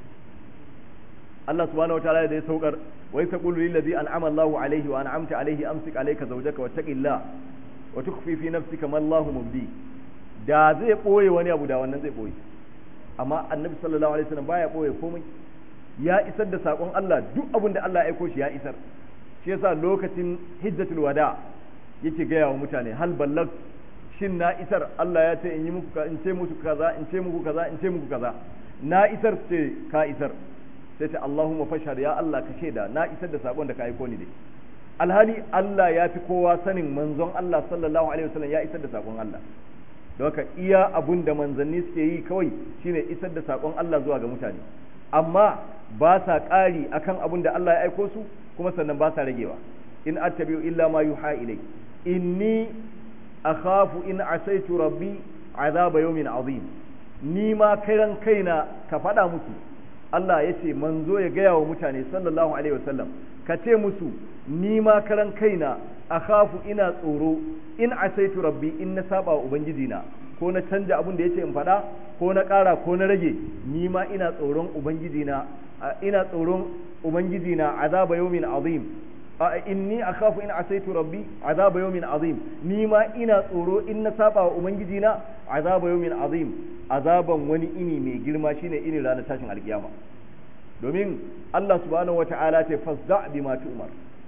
Allah subhanahu wataala da ya saukar wa yaqulu lil ladzi an'ama Allahu alaihi wa an'amta alaihi amsik alayka zawjaka wattaqillah wa tukhfi fi nafsika ma Allahu mubdi da zai boye wani abu da wannan zai boye amma annabi sallallahu alaihi wasallam baya boye komai ya isar da sakon Allah duk abin da Allah ya aiko shi ya isar shi yasa lokacin hijjatul wada yake gaya wa mutane hal ballag shin na isar Allah ya ce in yi muku in ce muku kaza in ce muku kaza in ce muku kaza na isar ce ka isar sai ta Allahumma fashhad ya Allah ka shaida na isar da sakon da ka aiko ni dai alhali Allah ya fi kowa sanin manzon Allah sallallahu alaihi wasallam ya isar da sakon Allah don haka iya abun da manzanni suke yi kawai shine isar da sakon Allah zuwa ga mutane amma ba sa ƙari akan abun da Allah ya aiko su kuma sannan ba sa ragewa in attabi'u illa ma yuha ilai inni akhafu in asaitu rabbi azaba yawmin azim ni ma kairan kaina ka faɗa musu Allah ya ce manzo ya gaya wa mutane sallallahu alaihi wasallam ka ce musu ni ma karan kaina akhafu ina tsoro in asaitu rabbi in na saba wa ubangiji na ko na canja abin da yace in faɗa ko na ƙara ko na rage ni ma ina tsoron ubangiji na ina tsoron ubangiji na azaba yawmin azim inni akhafu in asaitu rabbi azaba yawmin azim ni ma ina tsoro in na saba wa ubangiji na azaba yawmin azim azaban wani ini mai girma shine ini ranar tashin alkiyama domin Allah subhanahu wata'ala ce fasda bima tu'mar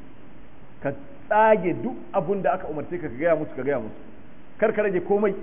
ka tsage duk abun da aka umarce ka ka gaya musu ka gaya musu kar ka rage komai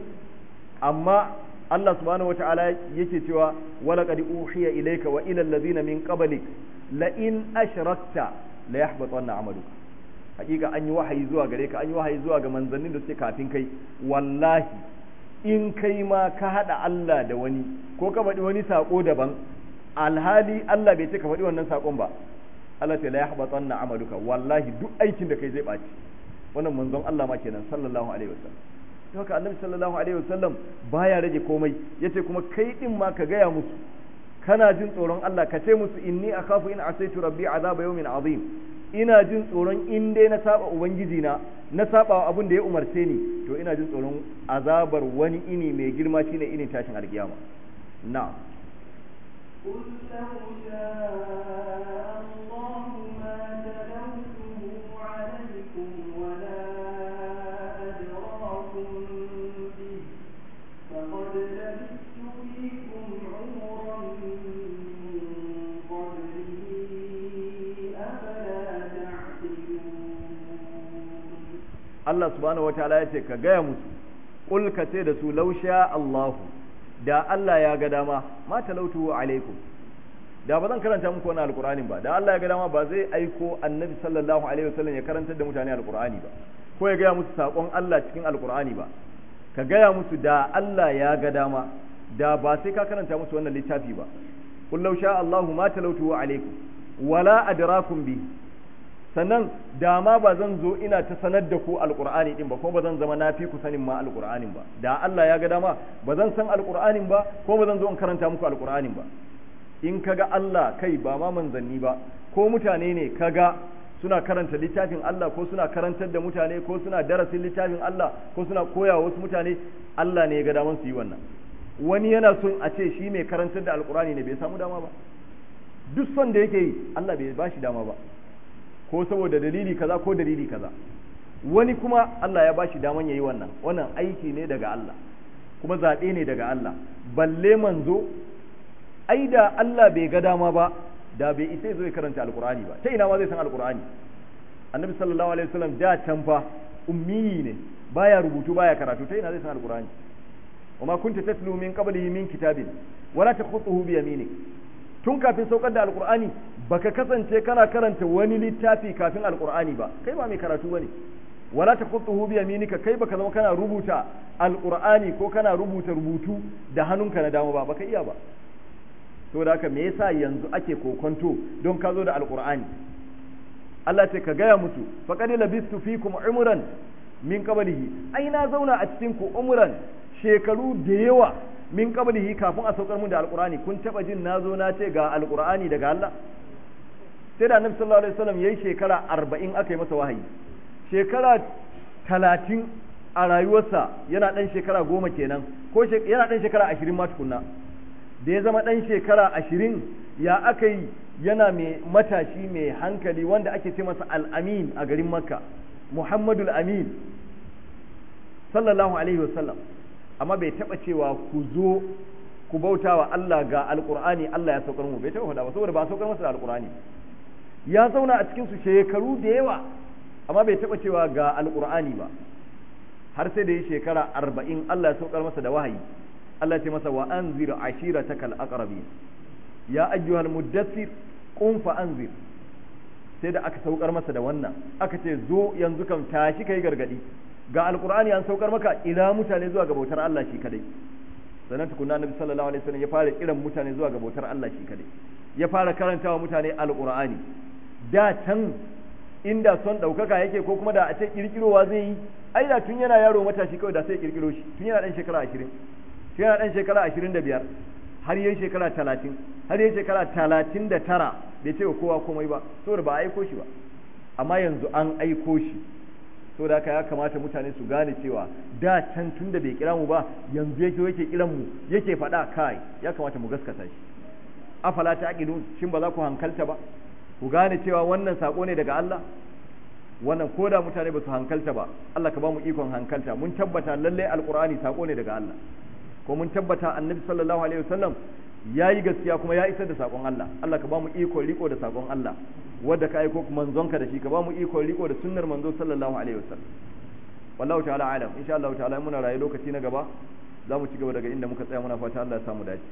amma Allah subhanahu wata'ala yake cewa wala qad uhiya ilayka wa ila allazina min qablik la in ashrakta la yahbatanna amaluka hakika an yi wahayi zuwa gare ka an yi wahayi zuwa ga manzannin da suke kafin kai wallahi in kai ma ka hada Allah da wani ko ka faɗi wani sako daban alhali Allah bai ce ka faɗi wannan sakon ba Allah ta la yahbatanna amaluka wallahi duk aikin da kai zai ɓaci wannan manzon Allah ma kenan sallallahu alaihi wasallam don haka annabi sallallahu alaihi wasallam baya rage komai yace kuma kai din ma ka gaya musu kana jin tsoron Allah ka ce musu inni akhafu in asaitu rabbi azaba yawmin azim ina jin tsoron in dai na saba ubangiji na na saba abin da ya umarce ni to ina jin tsoron azabar wani ini mai girma shine inin tashin alkiyama na'am قل لو شاء الله ما تلوته عليكم ولا أدراكم به فقد لبثت فيكم عمرا من قبله أفلا Allah subhanahu wataala ya ce ka gaya musu qul ka ce da su lausha Allahu da Allah ya ga dama ma talautu alaikum da ba zan karanta muku wani alkur'ani ba da Allah ya ga dama ba zai aiko annabi sallallahu alaihi wasallam ya karantar da mutane alkur'ani ba ko ya gaya musu sakon Allah cikin alkur'ani ba ka gaya musu da Allah ya ga dama da ba sai ka karanta musu wannan littafi ba qul law sha Allahu ma talautu alaikum wala adrakum bi sannan da ma ba zan zo ina ta sanar da ku alkur'ani din ba ko ba zan zama na fi ku sanin ma alkur'anin ba da Allah ya ga dama ba zan san alkur'anin ba ko ba zan zo in karanta muku alkur'anin ba in kaga Allah kai ba ma manzanni ba ko mutane ne kaga suna karanta littafin Allah ko suna karantar da mutane ko suna darasin littafin Allah ko suna koya wasu mutane Allah ne ya ga daman su yi wannan wani yana son a ce shi mai karantar da alkur'ani ne bai samu dama ba duk son da yake yi Allah bai ba shi dama ba ko saboda dalili kaza ko dalili kaza wani kuma Allah ya bashi daman yayi wannan wannan aiki ne daga Allah kuma zaɓe ne daga Allah balle manzo ai da Allah bai ga dama ba da bai isa zo ya karanta alqur'ani ba ta ina ma zai san alqur'ani annabi sallallahu alaihi wasallam da can fa ummi ne baya rubutu baya karatu ta ina zai san alqur'ani وما كنت تتلو من قبله من كتاب ولا تخطه بيمينك tun kafin saukar da alkur'ani baka kasance kana karanta wani littafi kafin alkur'ani ba kai ba mai karatu bane wala taqutuhu bi yaminika kai baka zama kana rubuta alkur'ani ko kana rubuta rubutu da hannunka na dama ba baka iya ba to da haka me yasa yanzu ake kokonto don ka zo da alkur'ani Allah ce ka gaya musu faqad labistu fikum umran min qablihi ai na zauna a cikin ku umran shekaru da yawa min qablihi kafin a saukar mun da alqur'ani kun taba jin nazo na ce ga alqur'ani daga Allah sai da annabi sallallahu alaihi wasallam yayi shekara 40 aka yi masa wahayi shekara 30 a rayuwarsa yana dan shekara goma kenan ko yana dan shekara 20 ma tukunna da ya zama dan shekara 20 ya aka yi yana mai matashi mai hankali wanda ake ce masa al-amin a garin makka muhammadul amin sallallahu alaihi wasallam amma bai taba cewa ku zo ku bauta wa Allah ga alkur'ani Allah ya saukar mu bai taba faɗa ba saboda ba saukar masa da alkur'ani ya zauna a cikin su shekaru da yawa amma bai taba cewa ga alkur'ani ba har sai da yi shekara arba'in Allah ya saukar masa da wahayi Allah ya ce masa wa anzir ashirataka al-aqrabi ya ayyuhal muddathir qum fa anzir sai da aka saukar masa da wannan aka ce zo yanzu kan tashi kai gargadi ga alkur'ani an saukar maka ila mutane zuwa ga bautar Allah shi kadai sannan tukunna annabi sallallahu alaihi wasallam ya fara kiran mutane zuwa ga bautar Allah shi kadai ya fara karantawa mutane alkur'ani da can inda son daukaka yake ko kuma da a ce kirkirowa zai yi ai da tun yana yaro matashi kawai da sai kirkiro shi tun yana dan shekara 20 tun yana dan shekara 25 har yayin shekara 30 har yayin shekara 39 bai ce wa kowa komai ba saboda ba a aiko shi ba amma yanzu an aiko shi saboda haka ya kamata mutane su gane cewa da can tun da bai kira mu ba yanzu yake yake kiran mu yake faɗa kai ya kamata mu gaskata shi afala ta aqilun shin ba za ku hankalta ba ku gane cewa wannan sako ne daga Allah wannan koda mutane ba su hankalta ba Allah ka ba mu ikon hankalta mun tabbata lalle alqur'ani sako ne daga Allah ko mun tabbata annabi sallallahu alaihi wasallam yayi gaskiya kuma ya isar da sakon Allah Allah ka ba mu ikon riko da sakon Allah wadda ka aiko manzonka da shi ka ba mu iko riko da sunnar manzo sallallahu alaihi wasallam wallahu ta'ala alam insha Allah ta'ala muna rayu lokaci na gaba za mu ci gaba daga inda muka tsaya muna fata Allah ya samu dace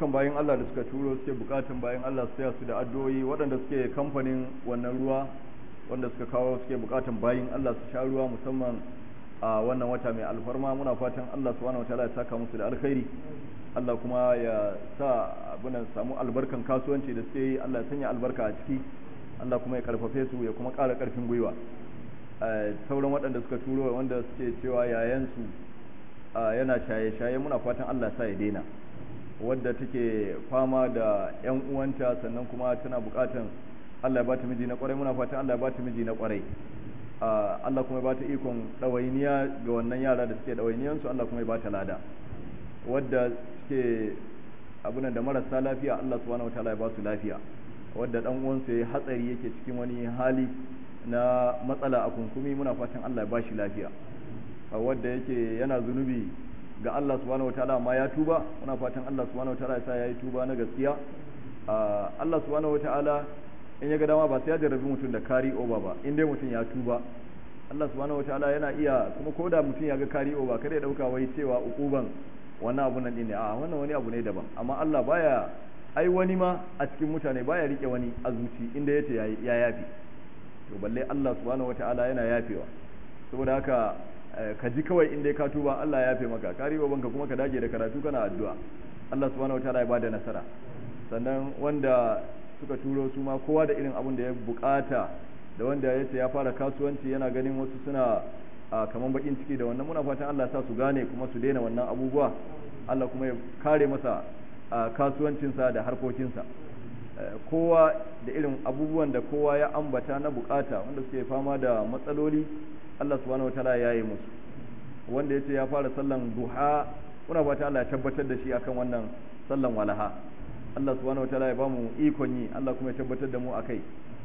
dukkan bayan Allah da suka turo suke bukatun bayan Allah su taya su da addu'o'i waɗanda suke kamfanin wannan ruwa wanda suka kawo suke bukatun bayan Allah su sha ruwa musamman a wannan wata mai alfarma muna fatan Allah subhanahu wataala ya saka musu da alkhairi Allah kuma ya sa abunan samu albarkan kasuwanci da suke yi Allah ya sanya albarka a ciki Allah kuma ya karfafe su ya kuma ƙara ƙarfin gwiwa sauran waɗanda suka turo wanda suke cewa yayansu yana shaye-shaye muna fatan Allah sa ya daina wadda take fama da yan uwanta sannan kuma tana bukatan Allah ya bata miji na kwarai muna fatan Allah ya bata miji na kwarai Allah kuma ya bata ikon ɗawainiya ga wannan yara da suke ɗawainiyansu Allah kuma ya bata lada wadda suke abunan da marasa lafiya Allah subhanahu wataala ya ba su lafiya wadda dan uwansa ya hatsari yake cikin wani hali na matsala a kunkumi muna fatan Allah ya ba shi lafiya wadda yake yana zunubi ga Allah subhanahu wataala ma ya tuba muna fatan Allah subhanahu wataala ya sa yayi tuba na gaskiya Allah subhanahu wataala in ya ga dama ba sai ya jarrabi mutum da kari over ba in dai mutum ya tuba Allah subhanahu wataala yana iya kuma ko da mutum ya ga kari over kada ya dauka wai cewa ukuban wannan abun nan ne a wannan wani abu ne daban amma Allah baya ai wani ma a cikin mutane baya rike wani a zuci inda yace ya yafi to balle Allah subhanahu wataala yana yafewa saboda haka ka ji kawai inda ka tuba Allah ya yafe maka ka riba banka kuma ka dage da karatu kana addu'a Allah subhanahu wataala ya bada nasara sannan wanda suka turo su ma kowa da irin abun da ya bukata da wanda ya ce ya fara kasuwanci yana ganin wasu suna kaman bakin ciki da wannan muna fatan Allah ya sa su gane kuma su daina wannan abubuwa Allah kuma ya kare masa kasuwancinsa da harkokinsa kowa da irin abubuwan da kowa ya ambata na bukata wanda suke fama da matsaloli Allah subhanahu wataala ya yi musu wanda yace ya fara sallan duha muna fata Allah ya tabbatar da shi akan wannan sallan walaha Allah subhanahu wataala ya bamu ikon yi Allah kuma ya tabbatar da mu akai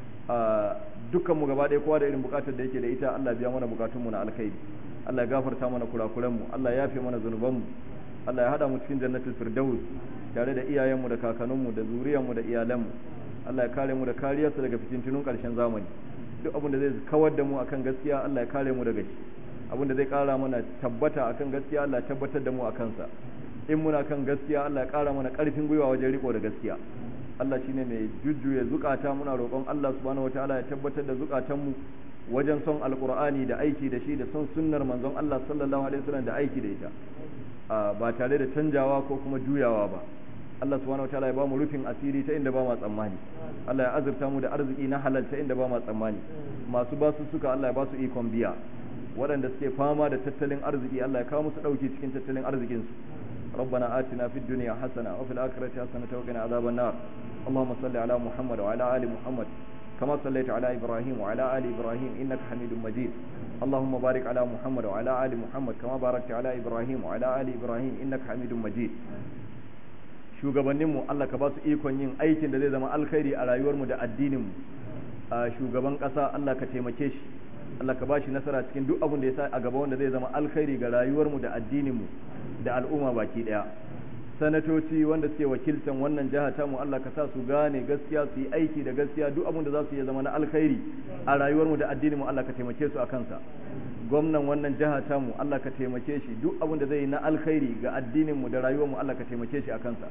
dukkan mu gaba ɗaya kowa da irin bukatar da yake da ita Allah ya biya mana bukatun mu na alkhairi Allah ya gafarta mana kurakuran mu Allah ya yafe mana zunuban mu Allah ya hada mu cikin jannatul firdaus tare da iyayen mu da kakannin mu da zuriyar mu da iyalan mu Allah ya kare mu da kariyarsa daga fitintunun ƙarshen zamani duk abin da zai kawar da mu akan gaskiya Allah ya kare mu daga shi abin da zai kara mana tabbata akan gaskiya Allah ya tabbatar da mu akan sa in muna kan gaskiya Allah ya kara mana karfin gwiwa wajen riko da gaskiya Allah shine mai jujjuya zukata muna roƙon Allah subhanahu wataala ya tabbatar da zukatan mu wajen son alqur'ani da aiki da shi da son sunnar manzon Allah sallallahu alaihi wasallam da aiki da ita ba tare da canjawa ko kuma juyawa ba Allah subhanahu wataala ya ba mu rufin asiri ta inda ba ma tsammani Allah ya azurta mu da arziki na halal ta inda ba ma tsammani masu basu suka Allah ya ba su ikon biya waɗanda suke fama da tattalin arziki Allah ya kawo musu ɗauki cikin tattalin arzikin su ربنا آتنا في الدنيا حسنة وفي الآخرة حسنة وقنا عذاب النار اللهم صل على محمد وعلى آل محمد كما صليت على إبراهيم وعلى آل إبراهيم إنك حميد مجيد اللهم بارك على محمد وعلى آل محمد كما باركت على إبراهيم وعلى آل إبراهيم إنك حميد مجيد shugabanninmu Allah ka ba su ikon yin aikin da zai zama alkhairi a rayuwarmu da addininmu a shugaban ƙasa Allah ka taimake shi Allah ka ba shi nasara cikin duk abin da ya sa a gaba wanda zai zama alkhairi ga rayuwarmu da addininmu da al'umma baki ɗaya sanatoci wanda suke wakiltan wannan jiha ta mu Allah ka sa su gane gaskiya su yi aiki da gaskiya duk abin da za su yi zama na alkhairi a rayuwarmu da addininmu Allah ka taimake su a kansa gwamnan wannan jiha ta mu Allah ka taimake shi duk abin da zai yi na alkhairi ga addinin mu da rayuwar mu Allah ka taimake shi a kansa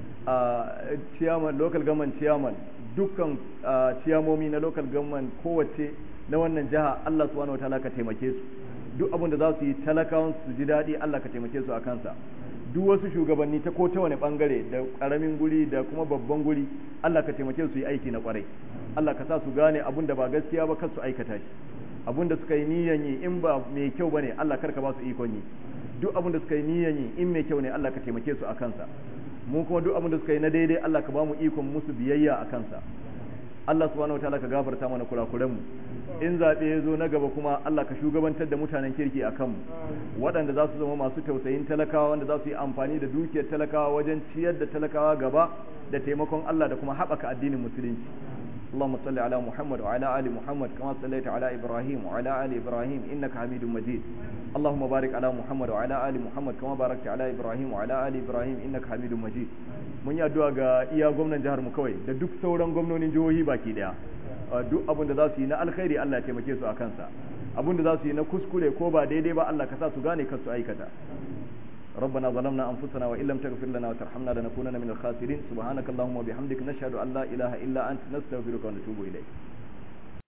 a chairman local government chairman dukkan ciyamomi na local government kowace na wannan jiha Allah subhanahu wataala ka taimake su duk abin da za su yi talakawan su ji daɗi Allah ka taimake su a kansa duk wasu shugabanni ta ko ta wani bangare da karamin guri da kuma babban guri Allah ka taimake su yi aiki na kwarai Allah ka sa su gane abin da ba gaskiya ba kar su aikata shi abin da suka yi niyan yi in ba mai kyau bane Allah karka ba su ikon yi duk abin da suka yi niyan yi in mai kyau ne Allah ka taimake su a kansa mu kuma duk abin da suka yi na daidai Allah ka ba mu ikon musu biyayya a kansa Allah subhanahu wataala ka gafarta mana kurakuran mu in zaɓe ya zo na gaba kuma Allah ka shugabantar da mutanen kirki a kanmu waɗanda za su zama masu tausayin talakawa wanda za su yi amfani da dukiyar talakawa wajen ciyar da talakawa gaba da taimakon Allah da kuma haɓaka addinin musulunci اللهم صل على محمد وعلى آل محمد كما صليت على إبراهيم وعلى آل إبراهيم إنك حميد مجيد اللهم بارك على محمد وعلى آل محمد كما باركت على إبراهيم وعلى آل إبراهيم إنك حميد مجيد mun yi addu'a ga iya gwamnan jihar mu kawai da duk sauran gwamnonin jihohi baki daya duk abin da za su yi na alkhairi Allah ya taimake su a kansa abin da za su yi na kuskure ko ba daidai ba Allah ka sa su gane kar su aikata ربنا ظلمنا أنفسنا وإن لم تغفر لنا وترحمنا لنكونن من الخاسرين سبحانك اللهم وبحمدك نشهد أن لا إله إلا أنت نستغفرك ونتوب إليك